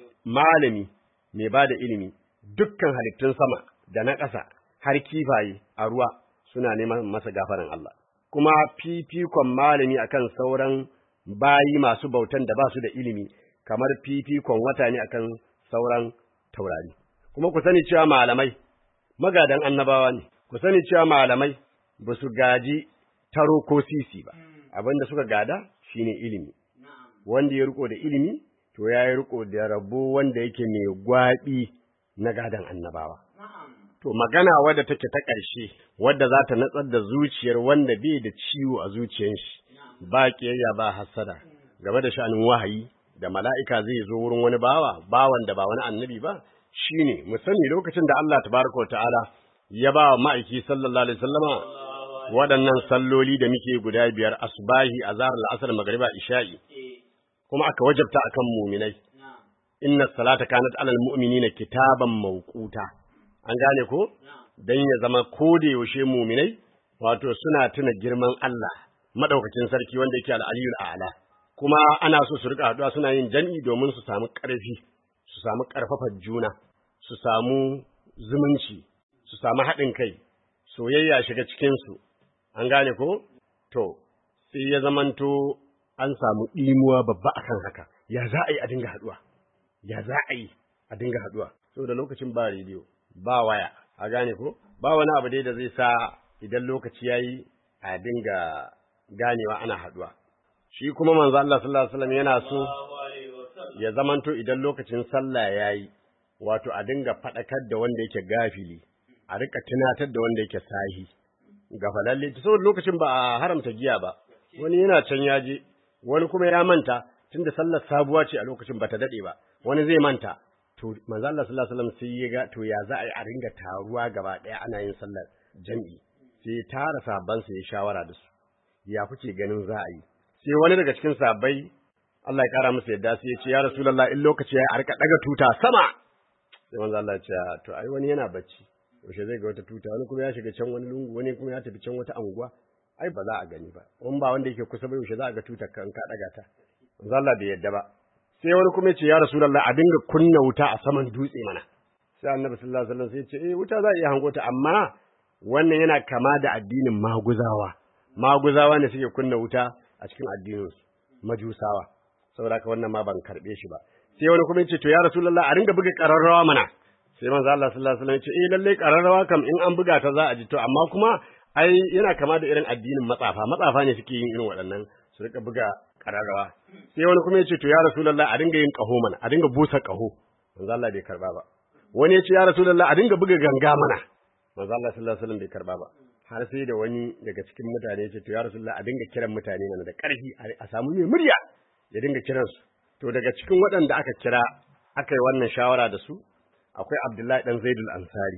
malami mai ba da ilimi dukkan halittun sama da na ƙasa har kifaye a ruwa suna neman masa gafaran Allah kuma fifikon malami akan sauran bayi masu bautan da ba su da ilimi kamar fifikon wata ne akan sauran taurari kuma ku sani cewa malamai magadan annabawa ne ku sani cewa malamai ba su gaji taro ko sisi ba abinda suka gada shine ilimi wanda ya riko da ilimi to ya yi riko da rabo wanda yake mai gwaɓi na gadan annabawa to magana wadda take ta ƙarshe wadda za ta natsar da zuciyar wanda bai da ciwo a zuciyar shi ba ƙiyayya ba hasada game da sha'anin wahayi da mala'ika zai zo wurin wani bawa bawan da ba wani annabi ba shine mu sani lokacin da Allah tabaraka wa ta'ala ya ba wa ma'aiki sallallahu alaihi wasallama waɗannan salloli da muke guda biyar asbahi azhar al-asr magriba isha'i kuma aka wajabta akan mu'minai inna salata kanat alal mu'minina kitaban mawquta an gane ko dan ya zama da yaushe mu'minai wato suna tuna girman Allah madaukakin sarki wanda yake al-aliyul a'la kuma ana so su rika haduwa suna yin jami'i domin su samu ƙarfi su samu ƙarfafar juna su samu zumunci su samu haɗin kai soyayya shiga cikinsu an gane ko to sai ya zamanto an samu ɗimuwa babba akan haka ya za a yi a dinga haɗuwa ya za a yi a dinga haɗuwa saboda lokacin ba rediyo ba waya a gane ko ba wani abu dai da zai sa idan lokaci ya yi a dinga ganewa ana haɗuwa shi kuma manzo Allah sallallahu alaihi wasallam yana so ya zamanto idan lokacin sallah yayi wato a dinga fadakar da wanda yake gafili a rika tunatar da wanda yake sahi gafalalle saboda lokacin ba a haramta giya ba wani yana can yaje wani kuma ya manta tunda sallar sabuwa ce a lokacin bata dade ba wani zai manta to manzo Allah sallallahu alaihi wasallam sai ya ga to ya za a yi a ringa taruwa gaba daya ana yin sallar jami'i sai tara sabban ya shawara da su ya kuke ganin za a yi sai wani daga cikin sabai Allah ya kara musu yadda sai ya ce ya Rasulullah in lokaci ya a rika daga tuta sama sai manzo Allah ya ce to ai wani yana bacci yaushe zai ga wata tuta wani kuma ya shiga can wani lungu wani kuma ya tafi can wata anguwa ai ba za a gani ba in ba wanda yake kusa ba yaushe za a ga tutar ka in ka daga ta manzo Allah bai yadda ba sai wani kuma ya ce ya Rasulullah a dinga kunna wuta a saman dutse mana sai Annabi sallallahu alaihi wasallam sai ya ce eh wuta za a iya hango ta amma wannan yana kama da addinin maguzawa maguzawa ne suke kunna wuta a cikin addininsu majusawa saboda haka wannan ma ban karbe shi ba sai wani kuma yace to ya rasulullah a ringa buga kararrawa mana sai manzo Allah sallallahu alaihi wasallam yace eh lalle kararrawa kam in an buga ta za a ji to amma kuma ai yana kama da irin addinin matsafa matsafa ne suke yin irin waɗannan su rika buga kararrawa sai wani kuma yace to ya rasulullah a dinga yin kaho mana a dinga busa kaho manzo Allah bai karba ba wani yace ya rasulullah a dinga buga ganga mana manzo Allah sallallahu alaihi wasallam bai karba ba har sai da wani daga cikin mutane ce to ya rasulullah a dinga kiran mutane mana da ƙarfi a samu mai murya ya dinga kiran su to daga cikin waɗanda aka kira aka yi wannan shawara da su akwai Abdullahi dan Zaidul Ansari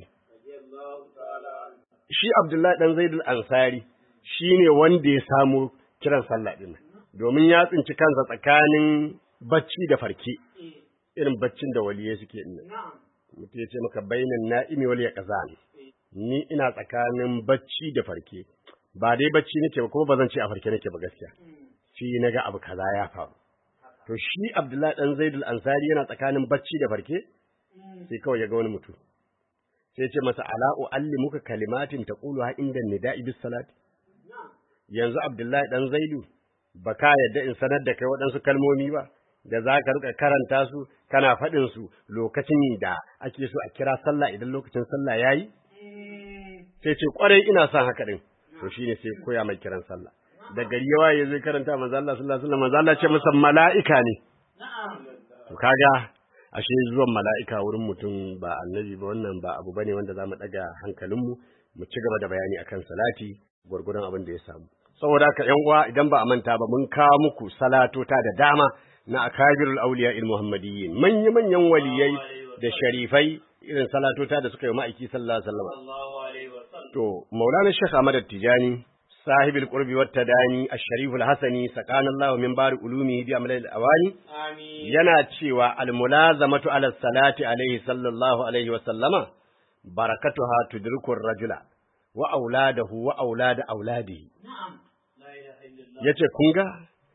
shi Abdullahi dan Zaidul Ansari shine wanda ya samu kiran sallah din domin ya tsinci kansa tsakanin bacci da farke irin baccin da waliyai suke din mutum ya ce maka bainan na'imi wal yaqzan ni ina tsakanin bacci da farke ba dai bacci nake ba kuma ba zan ce a farke nake ba gaskiya shi naga abu kaza ya faru to shi Abdullahi dan Zaidul Ansari yana tsakanin bacci da farke sai kawai ya ga wani mutum sai ya ce masa ala uallimuka kalimatin taquluha inda nida'i bis salati yanzu Abdullahi dan Zaidu baka yadda in sanar da kai waɗansu kalmomi ba da za ka rika karanta su kana faɗin su lokacin da ake so a kira sallah idan lokacin sallah yayi sai ce kwarai ina son haka din to shine sai koya mai kiran sallah da gari yawa ya zai karanta manzo Allah sallallahu alaihi wasallam manzo Allah ce masa mala'ika ne to kaga ashe zuwan mala'ika wurin mutum ba annabi ba wannan ba abu bane wanda zamu daga hankalinmu mu ci gaba da bayani akan salati gurgurun abin da ya samu saboda haka ƴan uwa idan ba a manta ba mun kawo muku salatota da dama na akabirul awliya il muhammadiyyin manya manyan waliyai da sharifai irin salatota da suka yi ma'aiki sallallahu alaihi wasallam to maulana shaykh ahmad tijani صاحب القرب والتداني الشريف الحسني سقانا الله من بار علومه بأمل الأواني
Amin.
yana cewa almulazamatu ala salati alaihi sallallahu alaihi wa sallama barakatuha tudriku rajula wa auladahu wa aulad auladihi
Na'am. La ilaha illallah.
yace kun ga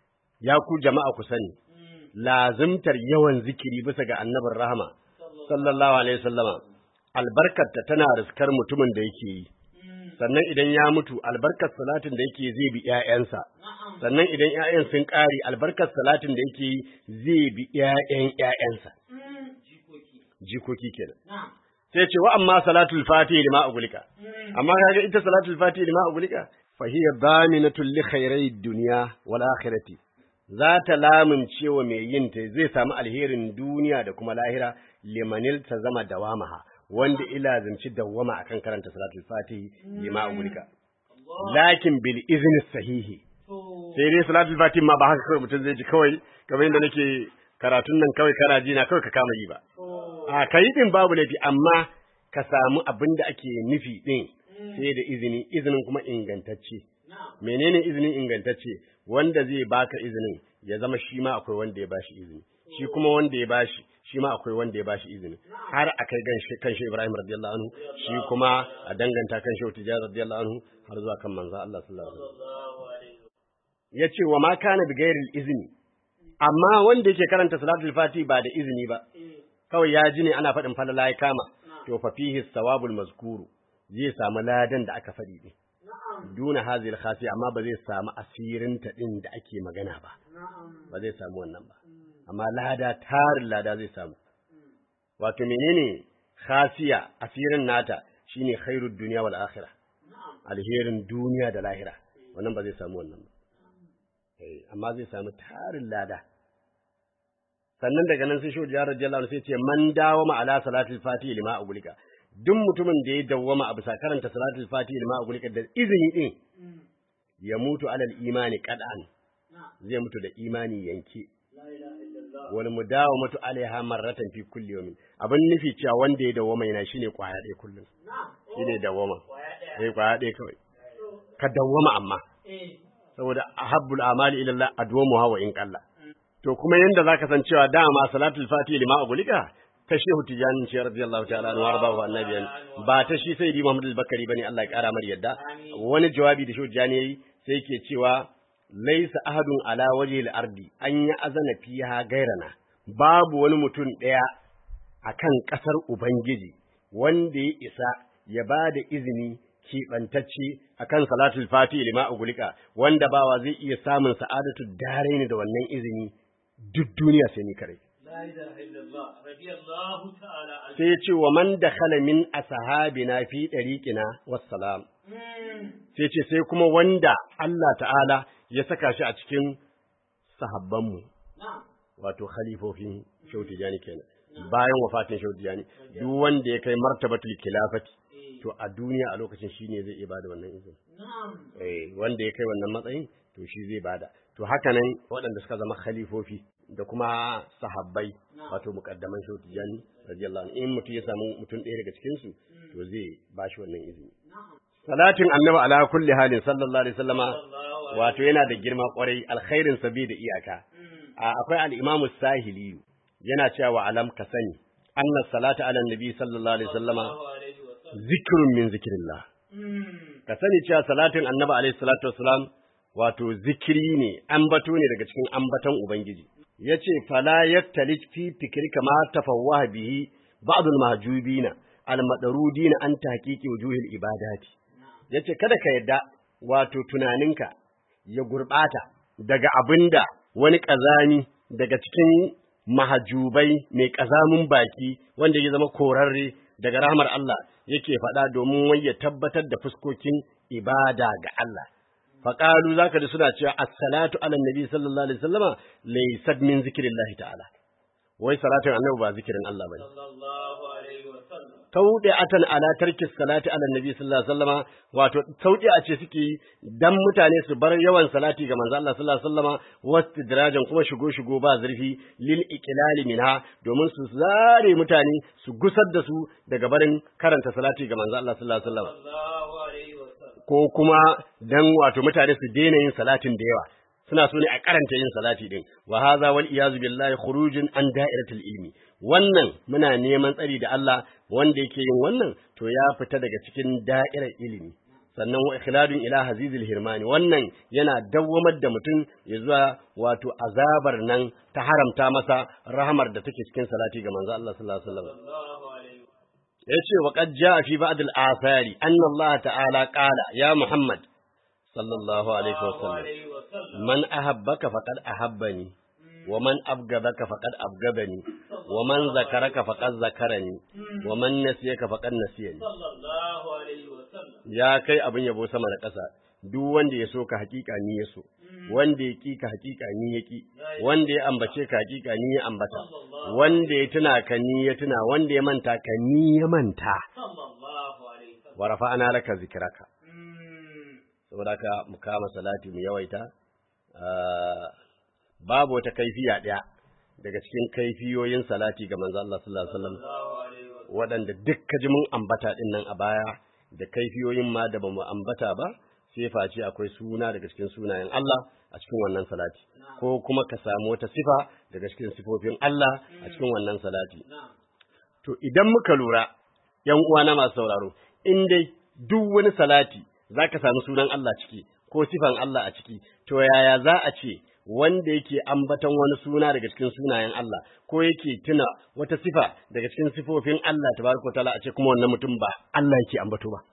ya ku jama'a ku sani lazimtar yawan zikiri bisa ga annabin rahama sallallahu alaihi wa sallama albarkarta tana riskar mutumin da yake yi sannan idan ya mutu albarkar salatin da yake zai bi ƴaƴansa
Na'am.
sannan idan ƴaƴan sun ƙare albarkar salatin da yake yi zai bi ƴaƴan ƴaƴansa
Mm. Jikoki.
jikoki kenan
Na'am.
sai ce wa amma salatul fatihi lima ugulika
Mm.
amma kaga ita salatul fatihi lima ugulika fa hiya daminatul li khairai dunya wal akhirati za ta lamunce wa mai yin ta zai samu alherin duniya da kuma lahira limanil ta zama dawamaha wanda ila zanci dawama akan karanta salatul fatihi lima ugulika
Allah.
lakin bil izni sahihi
To.
sai dai salatul fatihi ma ba haka kawai mutum zai ji kawai kamar yadda nake karatun nan kawai kana ji na kawai ka kama yi ba
To.
a kai din babu laifi amma ka samu abin da ake nufi din sai da izini izinin kuma ingantacce
Na'am.
menene izinin ingantacce wanda zai baka izinin ya zama shi ma akwai wanda ya bashi izini shi kuma wanda ya bashi shi ma akwai wanda ya bashi izini har a kai gan shi kan shi Ibrahim radiyallahu anhu shi kuma a danganta kan shi Tijjar radiyallahu anhu har zuwa kan manzo Allah sallallahu alaihi wasallam
Sallallahu alaihi wa
yace wa ma kana bi ghairil izni amma wanda yake karanta salatul fati ba da izini ba kawai ya ji ne ana faɗin falala ya kama to fa fihi sawabul mazkuru zai samu ladan da aka faɗi din
Na'am.
duna hazil khasi amma ba zai samu asirin ta din da ake magana ba
Na'am.
ba zai samu wannan ba amma lada tarin lada zai samu wato menene khasiya asirin nata shine khairud dunya wal akhirah
Na'am.
alherin duniya da lahira wannan ba zai samu wannan ba Eh, amma zai samu tarin lada sannan daga nan sai shi ya radiyallahu anhu sai ce man dawama ala salatul fatihi lima agulika duk mutumin da ya dawwama a bisa karanta salatul fatihi lima agulika da izini din
Mm.
ya mutu alal imani qad'an
Na'am.
zai mutu da imani yanke
La ilaha illallah.
wal mudawamatu alaiha marratan fi kulli yawmin abin nufi cewa wanda ya dawwama yana shine kwaya ɗaya kullum
Na'am.
shine dawwama
Kwaya ɗaya.
eh kwaya ɗaya kawai ka dawwama amma
Eh.
saboda ahabbul amali ila Allah adwamuha wa in qalla to kuma yanda zaka san cewa dama salatul fatihi lima agulika ta shehu tijanin ce radiyallahu ta'ala anhu warda wa annabiyan ba ta shi sai di Muhammad al-Bakari bane Allah ya kara mar yadda wani jawabi da shehu tijani yayi sai yake cewa laysa ahadun ala wajhi al-ardi an ya azana fiha gairana babu wani mutum daya akan kasar ubangiji wanda ya isa ya ba da izini keɓantacce a kan salatul fati lima ugulika wanda bawa zai iya samun sa'adatu dare da wannan izini duk duniya sai ni kare
La ilaha illallah. Radiyallahu ta'ala anhu.
sai ya ce wa man dakhala min ashabina fi dariqina wassalam
Mm.
sai ce sai kuma wanda Allah ta'ala ya saka shi a cikin sahabbanmu
Na'am.
wato khalifofin Shehu Tijani kenan bayan wafatin Shehu Tijani duk wanda ya kai martabatul khilafati
Eh.
to a duniya a lokacin shine zai iya bada wannan izini
Na'am.
eh wanda ya kai wannan matsayin to shi zai bada to haka nan waɗanda suka zama khalifofi da kuma sahabbai wato muqaddaman Shehu Tijani radiyallahu anhu in mutum ya samu mutum ɗaya daga cikin su to zai bashi wannan izini
Na'am.
salatin annabi ala kulli halin sallallahu alaihi wasallama
Sallallahu
wato yana da girma kwarai alkhairin sa bai da iyaka
Mm.
a akwai al-imamu sahili yana cewa alam ka sani anna salata ala nabi sallallahu alaihi wasallama
Sallallahu alaihi wa sallam.
zikrun min zikrillah
Mm.
ka sani cewa salatin annabi alaihi salatu wassalam wato zikiri ne ambato ne daga cikin ambaton ubangiji yace fala yaktali fi fikrika ma tafawwaha bihi ba'd al-mahjubina al-madarudina an tahqiqi wujuhil ibadati yace kada ka yadda wato tunaninka ya gurbata daga abinda wani kazani daga cikin mahajubai mai kazamin baki wanda ya zama korarre daga rahmar Allah yake faɗa domin wai ya tabbatar da fuskokin ibada ga Allah faqalu zaka ji suna cewa as-salatu ala nabi sallallahu alaihi wasallama laysat min zikrillahi ta'ala wai salatin annabi ba zikirin Allah bane
sallallahu alaihi wa sallam
tawdi'atan ala tarki salati ala nabi sallallahu alaihi wasallama wato tawdi'a ce suke yi dan mutane su bar yawan salati ga manzo Allah sallallahu alaihi wasallama wastidrajan kuma shigo shigo ba zurfi lil iqlali minha domin su zare mutane su gusar da su daga barin karanta salati ga manzo Allah sallallahu alaihi wasallama
sallallahu alaihi wa sallam
ko kuma dan wato mutane su daina yin salatin da yawa suna so ne a karanta yin salati din wa hadha wal iyazu billahi khurujun an da'iratul ilmi wannan muna neman tsari da Allah wanda yake yin wannan to ya fita daga cikin da'irar ilimi sannan wa ikhladun ila hazizil hirmani wannan yana dawwamar da mutum ya zuwa wato azabar nan ta haramta masa rahamar da take cikin salati ga manzo Allah sallallahu alaihi wasallam
sallallahu alaihi
yace wa qad jaa fi ba'd al-athari anna Allah ta'ala qala ya Muhammad sallallahu alaihi wasallam
alaihi wa sallam
man ahabbaka faqad ahabbani wa man abgadaka faqad abgadani wa man zakaraka faqad zakarani wa man nasiyaka faqad nasiyani
sallallahu alaihi wa sallam
ya kai abin yabo sama da ƙasa duk wanda ya so ka hakika ni ya so wanda ya ki ka hakika ni ya ki wanda ya ambace ka hakika ni ya ambata wanda ya tuna ka ni ya tuna wanda ya manta ka ni ya manta
sallallahu alaihi wa sallam
wa rafa'ana laka zikraka
Mm.
saboda haka mu kama salati mu yawaita Ah, babu wata kaifiya ɗaya daga cikin kaifiyoyin salati ga manzo Allah sallallahu alaihi wasallam
sallallahu alaihi wa sallam
waɗanda duk ka ji mun ambata din nan a baya da kaifiyoyin ma da bamu ambata ba sai face akwai suna daga cikin sunayen Allah a cikin wannan salati ko kuma ka samu wata sifa daga cikin sifofin Allah a cikin wannan salati
na'am
To idan muka lura, ‘yan uwana masu sauraro, in dai duk wani salati za ka sami sunan Allah ciki ko sifan Allah a ciki, to yaya za a ce wanda yake ambaton wani suna daga cikin sunayen Allah ko yake tuna wata sifa daga cikin sifofin Allah tabaraka wa ta'ala a ce kuma wannan mutum ba Allah yake ambato ba.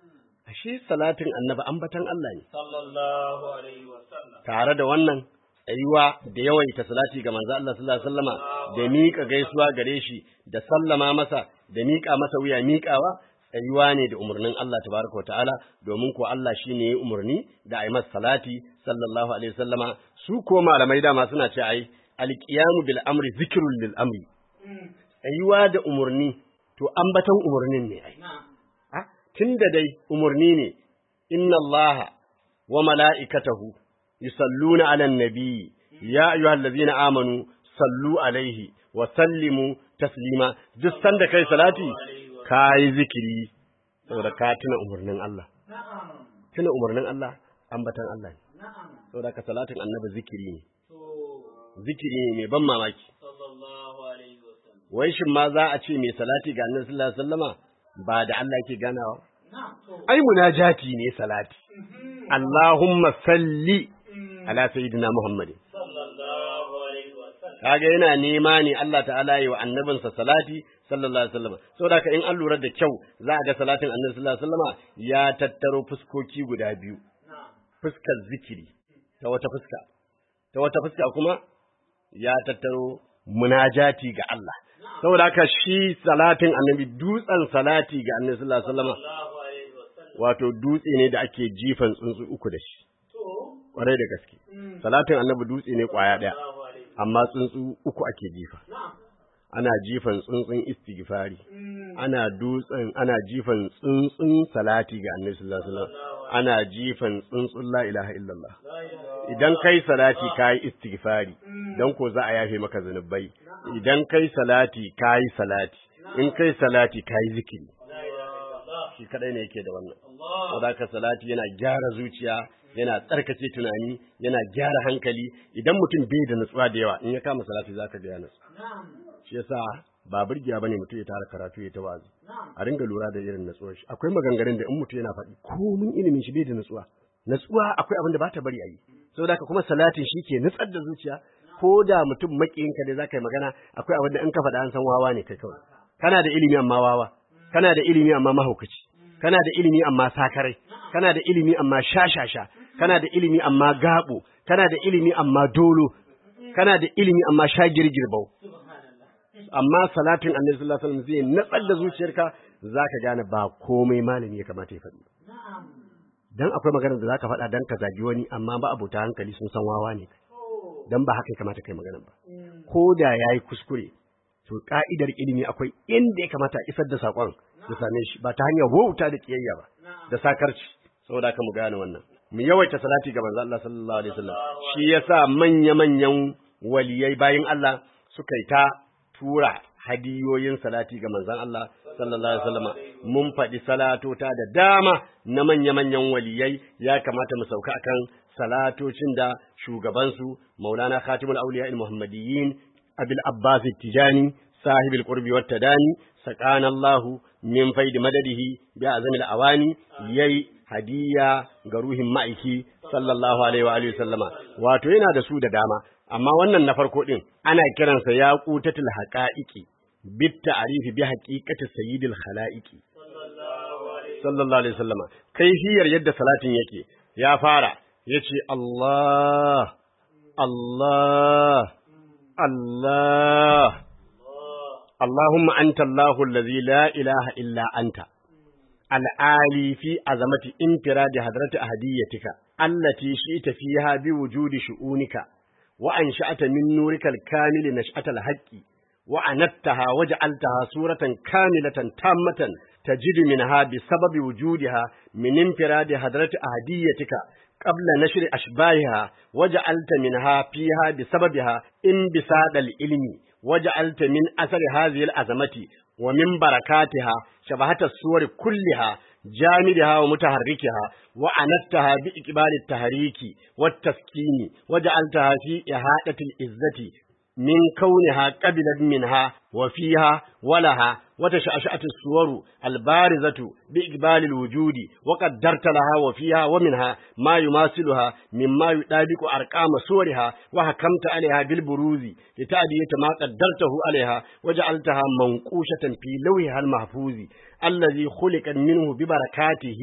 Ashe salatin annabi ambaton Allah ne.
sallallahu alaihi wa sallam
tare da wannan tsayuwa da yawaita salati ga manzo Allah sallallahu alaihi wasallama da miƙa gaisuwa gare shi da sallama masa da miƙa masa wuya miƙawa tsayuwa ne da umarnin Allah tabaraka wataala domin ko Allah shine ya umarni da ai masa salati sallallahu alaihi wasallama su ko malamai dama suna ce ai alqiyamu bil amri zikrul lil amri tsayuwa da umarni to ambaton umarnin ne ai
na'am
Ah, tunda dai umarni ne, inna Allah wa mala'ikatahu yusalluna ala nabi ya ayyuhal ladzina amanu sallu alaihi wa sallimu taslima duk sanda kai salati kai zikiri saboda ka tuna umarnin Allah
na'am
tuna umarnin Allah ambatan Allah ne
na'am
saboda ka salatin annabi zikiri ne
to
zikiri ne mai ban mamaki
sallallahu alaihi wa sallam
wai shin ma za a ce mai salati ga annabi sallallahu alaihi wasallama ba da Allah yake ganawa
na'am to
ai munajati ne salati Allahumma salli ala sayyidina Muhammadin
sallallahu alaihi wa sallam
kaga yana nema ne Allah ta'ala yi wa annabinsa salati sallallahu alaihi wasallam saboda ka in an lura da kyau za a ga salatin annabi sallallahu alaihi wasallama ya tattaro fuskoki guda biyu
na'am
fuskar zikiri ta wata fuska ta wata fuska kuma ya tattaro munajati ga Allah saboda haka shi salatin annabi dutsen salati ga annabi sallallahu alaihi wasallama
sallallahu alaihi wa sallam
wato dutse ne da ake jifan tsuntsu uku da shi
to
kwarai da gaske salatin annabi dutse ne kwaya daya
sallallahu alaihi
amma tsuntsu uku ake jifa
na'am
ana jifan tsuntsun istighfari ana dutsen ana jifan tsuntsun salati ga annabi sallallahu alaihi wasallam ana jifan tsuntsun la ilaha illallah
la ilaha
idan kai salati kai istighfari dan ko za a yafe maka zanubai idan kai salati kai salati in kai salati kai zikiri
la ilaha illallah
shi kadai ne yake da wannan
Allah
saboda salati yana gyara zuciya yana tsarkake tunani yana gyara hankali idan mutum bai da nutsuwa da yawa in ya kama salati zaka ga ya nutsu
na'am
shi yasa ba burgiya bane mutum ya tara karatu ya ta wazi
na'am
a ringa lura da irin natsuwar shi akwai maganganun da in mutum yana faɗi komin ilimin shi bai da natsuwa natsuwa akwai abin da ba ta bari a yi saboda haka kuma salatin shi ke nutsar da zuciya ko da mutum makiyinka da zaka yi magana akwai abin da in ka faɗa an san wawa ne kai kawai kana da ilimi amma wawa kana da ilimi amma mahaukaci kana da ilimi amma sakarai kana da ilimi amma shashasha kana da ilimi amma gabo kana da ilimi amma dolo kana da ilimi amma shagirgirbau amma salatin annabi sallallahu alaihi wasallam zai natsar da zuciyarka zaka gane ba komai malami ya kamata ya faɗi
na'am
dan akwai maganar da zaka faɗa dan ka zagi wani amma ba abota hankali sun san wawa ne dan ba haka ya kamata kai maganar ba ko da yayi kuskure to ka'idar ilimi akwai inda ya kamata a isar da sakon ya same shi ba ta hanyar wauta da kiyayya ba da sakarci saboda haka mu gane wannan mu yawaita salati ga manzo Allah sallallahu alaihi wasallam shi yasa manya manyan waliyai bayin Allah suka yi ta tura hadiyoyin salati ga manzon Allah sallallahu alaihi wasallam mun faɗi salatota da dama na manya manyan waliyai ya kamata mu sauka akan salatocin da shugabansu Maulana Khatimul Awliya al-Muhammadiyyin Abil Abbas Tijani sahibul qurbi wat tadani sakana Allahu min faidi madadihi bi azamil awani yayi hadiya ga ruhin ma'aiki sallallahu alaihi wa alihi sallama wato yana da su da dama amma wannan na farko din ana kiransa yaqutatul haqaiqi bit ta'rifi bi haqiqati sayyidil khalaiqi sallallahu alaihi sallama kaifiyar yadda salatin yake ya fara yace Allah Allah Allah اللهم أنت الله الذي لا إله إلا أنت العالي في عظمة انفراد حضرة أهديتك التي شئت فيها بوجود شؤونك وأنشأت من نورك الكامل نشأة الحق وعنتها وجعلتها صورة كاملة تامة تجد منها بسبب وجودها من انفراد حضرة أهديتك قبل نشر أشباهها وجعلت منها فيها بسببها انبساط العلم وجعلت من أثر هذه الأزمة ومن بركاتها شبهة الصور كلها جامدها ومتحركها وعنتها بإقبال التحريك والتسكين وجعلتها في إحاطة العزة من كونها قبلت منها وفيها ولها وتشأشأت الصور البارزة بإقبال الوجود وقدرت لها وفيها ومنها ما يماثلها مما يطابق أرقام صورها وحكمت عليها بالبروز لتأدية ما قدرته عليها وجعلتها منقوشة في لوحها المحفوظ الذي خلق منه ببركاته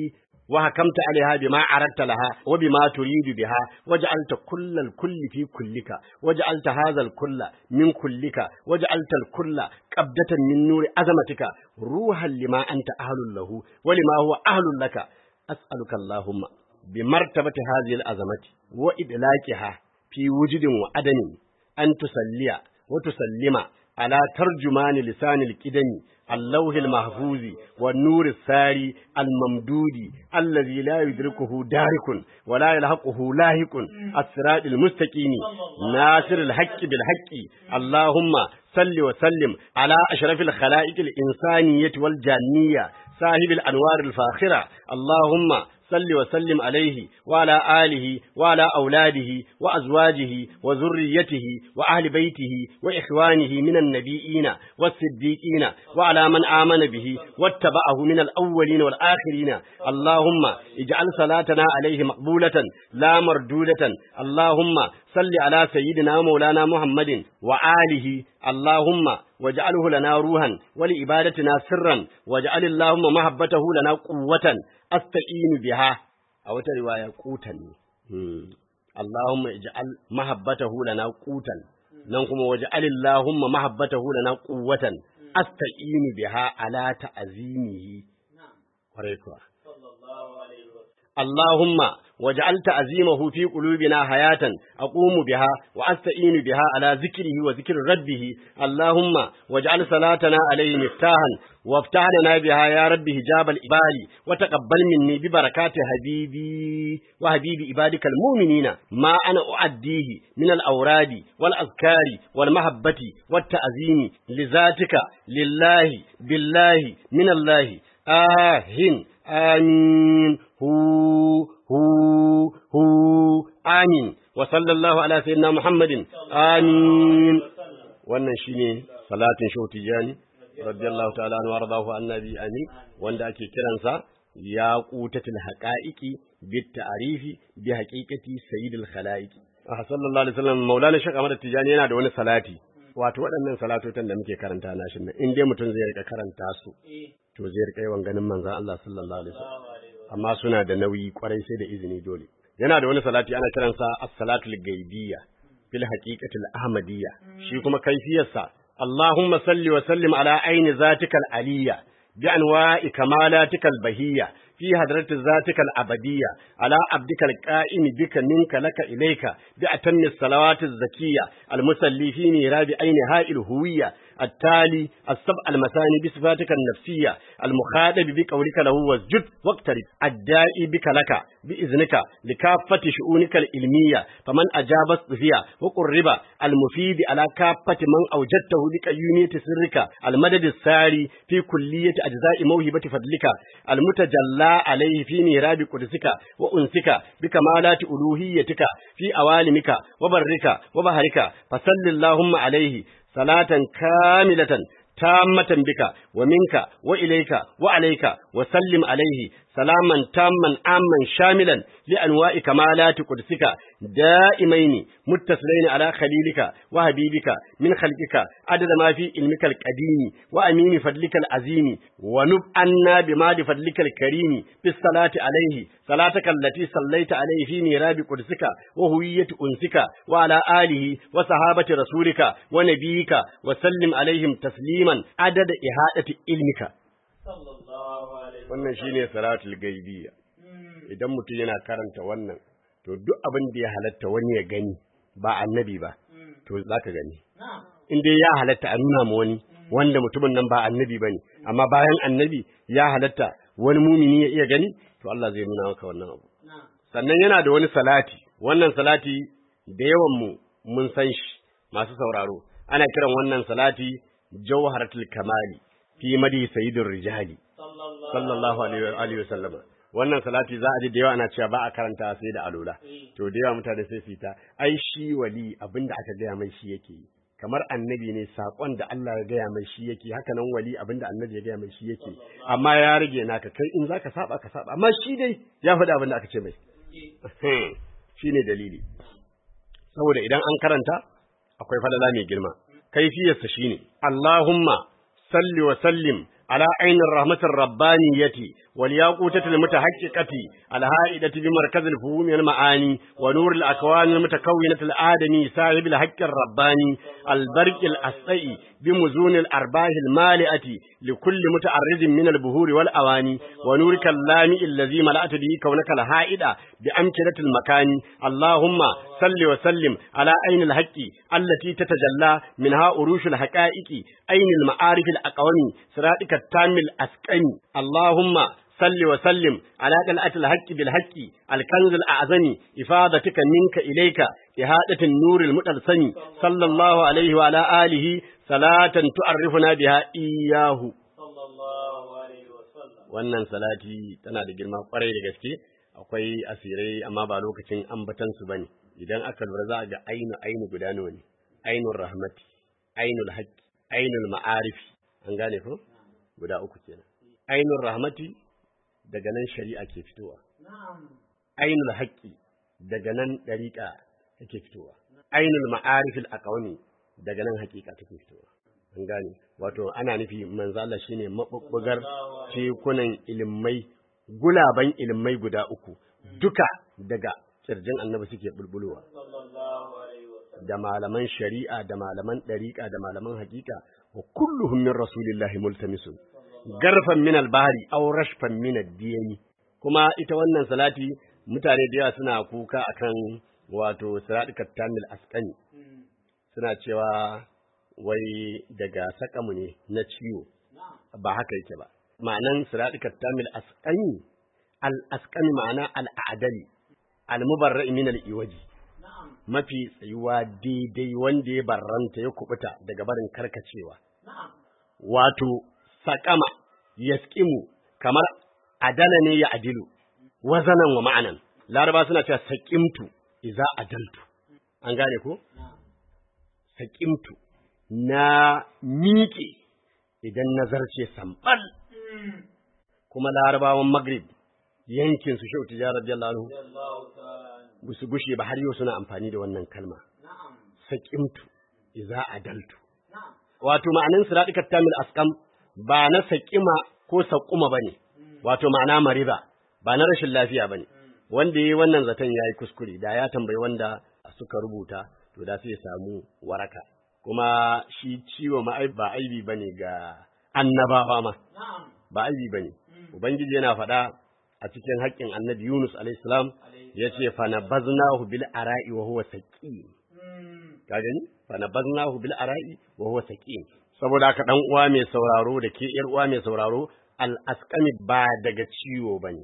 وحكمت عليها بما عرضت لها وبما تريد بها وجعلت كل الكل في كلك وجعلت هذا الكل من كلك وجعلت الكل قبضة من نور عظمتك روحا لما أنت أهل له ولما هو أهل لك أسألك اللهم بمرتبة هذه العظمة وإدلاكها في وجد وعدم أن تسلي وتسلم على ترجمان لسان الكدن اللوح المحفوظ والنور الساري الممدود الذي لا يدركه دارك ولا يلحقه لاهق الصراط المستقيم ناصر الحق بالحق اللهم صل وسلم على أشرف الخلائق الإنسانية والجانية صاحب الأنوار الفاخرة اللهم صل وسلم عليه وعلى آله وعلى أولاده وأزواجه وذريته وأهل بيته وإخوانه من النبيين والصديقين وعلى من آمن به واتبعه من الأولين والآخرين اللهم اجعل صلاتنا عليه مقبولة لا مردودة اللهم صل على سيدنا مولانا محمد وآله اللهم واجعله لنا روحا ولإبادتنا سرا واجعل اللهم محبته لنا قوة أستعين بها أو رواية قوتا اللهم اجعل محبته لنا قوتا ننكم واجعل اللهم محبته لنا قوة أستعين بها على تعزيمه وريكوا اللهم وجعل تعزيمه في قلوبنا حياة أقوم بها وأستعين بها على ذكره وذكر ربه اللهم واجعل صلاتنا عليه مفتاحا وافتح لنا بها يا رب هجاب الإبال وتقبل مني ببركات حبيبي وحبيب عبادك المؤمنين ما أنا أعديه من الأوراد والأذكار والمحبة والتعزيم لذاتك لله بالله من الله آهن آمين هو هو هو آمين وصلى الله على سيدنا محمد آمين wannan shine salatin shehu tijani radiyallahu ta'ala anhu waradahu annabi amin wanda ake kiransa ya qutatul haqaiqi bit ta'rifi bi haqiqati sayyidil khalaiqi ah sallallahu alaihi wasallam maulana shek ahmad tijani yana da wani salati wato waɗannan salatotan da muke karanta na shi in dai mutum zai rika karanta su to zai rika yawan ganin manzon Allah sallallahu alaihi wasallam amma suna da nauyi kwarai sai da izini dole yana da wani salati ana kiransa as-salatul gaibiyya fil haqiqatil ahmadiyya shi kuma kaifiyarsa Allahumma salli wa sallim ala aini zatikal aliyya bi anwa'i kamalatikal bahiyya في حضرة ذاتك الأبدية على عبدك القائم بك منك لك إليك بأتم الصلوات الزكية المسلي في ميراب أين هاء الهوية التالي السبع المثاني بصفاتك النفسية المخاطب بقولك له واسجد واقترب الدائي بك لك بإذنك لكافة شؤونك العلمية فمن أجاب الصفية وقرب المفيد على كافة من أوجدته بقيومية سرك المدد الساري في كلية أجزاء موهبة فضلك المتجلى عليه في ميراب قدسك وأنسك بكمالات ألوهيتك في أوالمك وبرك وبهرك فصل اللهم عليه صلاة كاملة تامة بك ومنك وإليك وعليك وسلم عليه سلاما تاما عاما شاملا لأنواع كمالات قدسك دائمين متصلين على خليلك وحبيبك من خلقك عدد ما في علمك القديم وأمين فضلك العظيم ونب عنا بما فضلك الكريم بالصلاة عليه صلاتك التي صليت عليه في ميراب قدسك وهوية أنسك وعلى آله وصحابة رسولك ونبيك وسلم عليهم تسليما عدد إحاطة علمك
sallallahu alaihi
wannan shine salatul gaibiyya idan mutum yana karanta wannan to duk abin da ya halatta wani ya gani ba annabi ba to zaka gani
na'am
in dai ya halatta a nuna ma wani wanda mutumin nan ba annabi bane amma bayan annabi ya halatta wani mumini ya iya gani to Allah zai nuna maka wannan abu
na'am
sannan yana da wani salati wannan salati da yawan mu mun san shi masu sauraro ana kiran wannan salati jawharatul kamali fi madi sayyidur rijali
sallallahu
sallallahu alaihi wa alihi wasallam wannan salati za a ji da yawa ana cewa ba a karanta sai da alola to da yawa mutane sai su yi ta ai shi wali abinda aka gaya mai shi yake yi kamar annabi ne sakon da Allah ya gaya mai shi yake haka nan wali abinda annabi ya gaya mai shi yake amma ya rage naka kai in zaka saba ka saba amma shi dai ya faɗi abin da aka ce mai shine dalili saboda idan an karanta akwai falala mai girma kaifiyarsa shine Allahumma salli wa sallim على عين الرحمة الربانية والياقوتة المتحققة الهائدة بمركز الفهوم المعاني ونور الأكوان المتكونة الآدمي صاحب الحق الرباني البرق الأسعي بمزون الأرباح المالئة لكل متعرض من البهور والأواني ونورك اللامئ الذي ملأت به كونك الهائدة بأمكنة المكان اللهم صل وسلم على عين الحق التي تتجلى منها أروش الحقائق عين المعارف الأقوم صراطك التام الأسكن اللهم صل وسلم على دلعة الحق بالحق الكنز الأعظم إفادتك منك إليك إهادة النور المتلسم صلى الله عليه وعلى آله صلاة تعرفنا بها إياه
sallallahu alaihi wasallam
wannan salati tana da girma kwarai da gaske akwai asirai amma ba lokacin ambatan su bane idan aka lura za a ga ainu ainu guda nawa ne ainul rahmati ainul haqqi ainul ma'arifi an gane ko guda uku kenan ainul rahmati daga nan shari'a ke fitowa
na'am
ainul haqqi daga nan dariqa take fitowa ainul ma'arifil aqwami daga nan haqiqa take fitowa an gane wato ana nufi manzo Allah shine mabubbugar tekunan ilimai gulaban ilimai guda uku duka daga kirjin annabi suke bulbulowa
sallallahu alaihi wasallam
da malaman shari'a da malaman dariqa da malaman haqiqa wa kulluhum min rasulillahi multamisun garfan min al-bahri aw rashfan min ad-diyani kuma ita wannan salati mutane da yawa suna kuka akan wato siratikat tamil asqani suna cewa wai daga sakamu ne na ciwo ba haka yake ba ma'anan siratikat tamil asqani al asqani ma'ana al adali al mubarra'i min al iwaji
na'am
mafi tsayuwa daidai wanda ya barranta ya kubuta daga barin karkacewa
na'am
wato sakama yaskimu kamar adala ne ya adilu wazanan wa ma'anan laraba suna cewa saqimtu iza adaltu an gane ko saqimtu na miƙe idan nazarce sambal kuma larabawan maghrib yankin su shau tijar radiyallahu anhu
sallallahu ta'ala
ba su gushe ba har yau suna amfani da wannan kalma
na'am
saqimtu iza adaltu
na'am
wato ma'anin siratikat tamil askam ba na saƙima ko saƙuma bane wato ma'ana mariba ba na rashin lafiya bane wanda yayi wannan zaton yayi kuskure da ya tambayi wanda suka rubuta to da sai ya samu waraka kuma shi ciwo ma ai- ba aibi bane ga annabawa ma
na'am
ba aibi bane ubangiji yana faɗa a cikin haƙƙin annabi Yunus alayhi salam yace fa nabaznahu bil ara'i wa huwa saqim
mm
ka gani fa nabaznahu bil ara'i wa huwa saqim saboda haka dan uwa mai sauraro da ke yar uwa mai sauraro al-asqami ba daga ciwo bane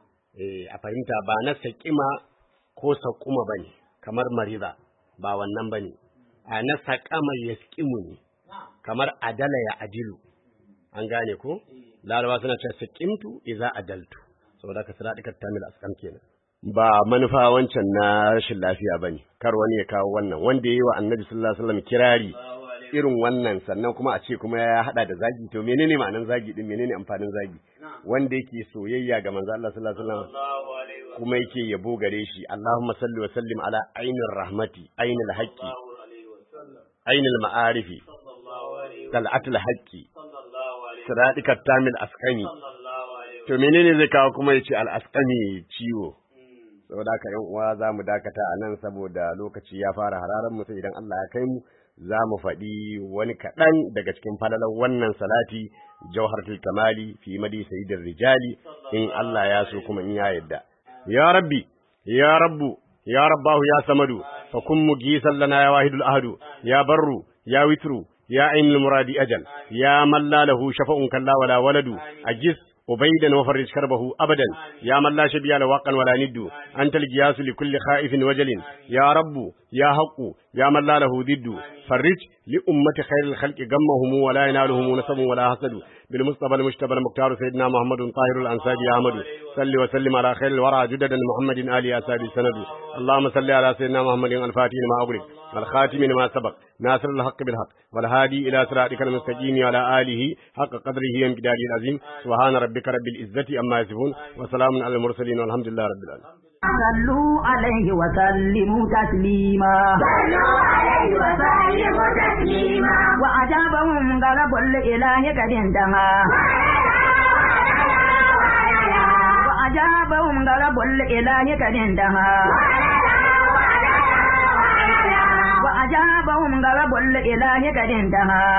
eh a fahimta ba na saƙima ko saƙuma bane kamar mariza ba wannan bane a na saƙama yasqimu ne kamar adala ya adilu an gane ko larabawa suna cewa saqimtu idza adaltu saboda ka sira dikar tamil asqam kenan ba manufa wancan na rashin lafiya bane kar wani ya kawo wannan wanda yayi wa annabi sallallahu alaihi wasallam kirari irin wannan sannan kuma a ce kuma ya hada da zagi to menene ma'anan zagi din menene amfanin zagi wanda yake soyayya ga manzo Allah sallallahu alaihi wasallam
Allahu alaihi wa
kuma yake yabo gare shi Allahumma salli wa sallim ala ainir rahmati ainil haqqi
sallallahu alaihi wa sallam.
ainil ma'arifi
Sallallahu alaihi wa
tal'atul haqqi
sallallahu alaihi wa
siradikat tamil asqami
sallallahu alaihi wa
to menene zai kawo kuma yace al asqami ciwo
Mm.
saboda haka yan uwa za mu dakata a nan saboda lokaci ya fara hararan mu sai idan Allah ya kai mu za mu faɗi wani kaɗan daga cikin falalan wannan salati jawharatul kamali fi madi sayyidin rijali in Allah ya so kuma in ya yadda ya rabbi ya rabbu ya rabbahu ya samadu fa kun mugisan lana ya wahidul ahadu ya barru ya witru ya ainul muradi ajal ya man la lahu shafa'un kalla wala waladu ajis وبيدا وفرج كربه أبدا يا من لا شبيه له واقا ولا ند أنت الجياس لكل خائف وجل يا رب يا حق يا من لا له ضد فرج لأمة خير الخلق غمهم ولا ينالهم نسب ولا حسد بالمصطفى المجتبى المختار سيدنا محمد طاهر الأنساج يا أحمد صل وسلم على خير الورى جددا محمد آل أساد السند اللهم صل على سيدنا محمد الفاتح لما أغلق والخاتم لما سبق ناصر الحق بالحق والهادي إلى صراطك المستقيم على آله حق قدره وامتداده العظيم سبحان ربك رب العزة أما يصفون وسلام على المرسلين والحمد لله رب العالمين
صلوا عليه وسلموا تسليما
صلوا عليه وسلموا تسليما
وأجابهم غضب الإله قد انتهى وأجابهم غضب الإله قد انتهى وأجابهم غضب الإله قد انتهى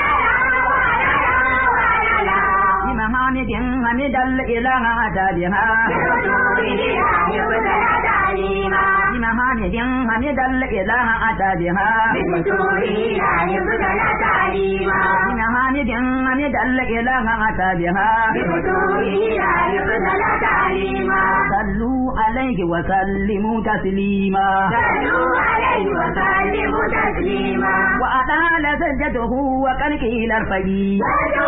بمحامد حمد الإله أتى بها بمحامد حمد الإله أتى بها بمحامد حمد الإله أتى بها صلوا عليه وسلموا تسليما وأطال سجده وقد قيل ارفعي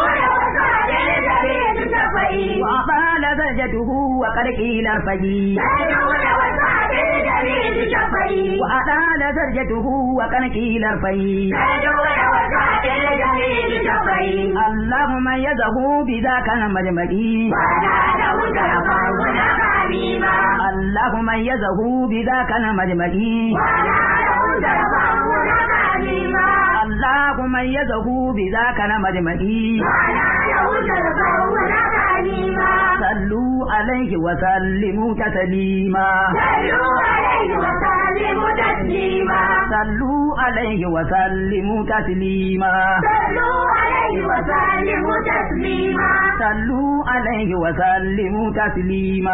وأطال سجده وقد قيل ارفعي وأطال سجده وقد قيل ارفعي اللهم يده بذاك المجمعي اللهم يده بذاك المجمعي اللهم يده بذاك المجمعي صلوا عليه وسلموا تسليما صلوا عليه وسلموا تسليما صلوا عليه وسلموا تسليما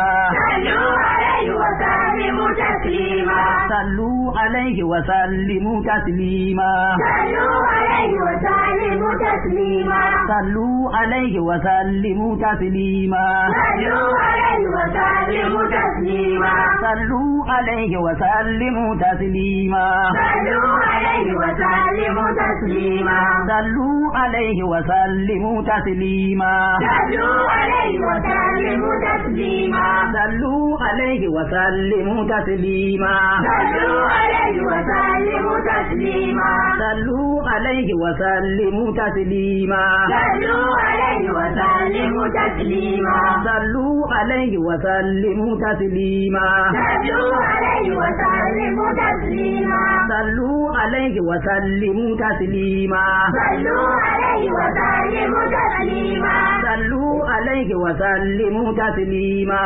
صلوا عليه وسلموا تسليما صلوا عليه وسلموا تسليما صلوا عليه وسلموا تسليما صلوا عليه وسلموا تسليما صلوا عليه وسلموا تسليما صلوا عليه وسلموا تسليما صلوا عليه وسلموا تسليما صلوا عليه وسلموا تسليما صلوا عليه وسلموا تسليما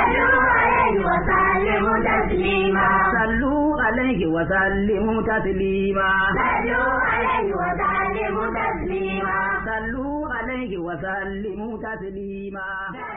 صلوا عليه وسلموا تسليما صلوا عليه وسلموا تسليما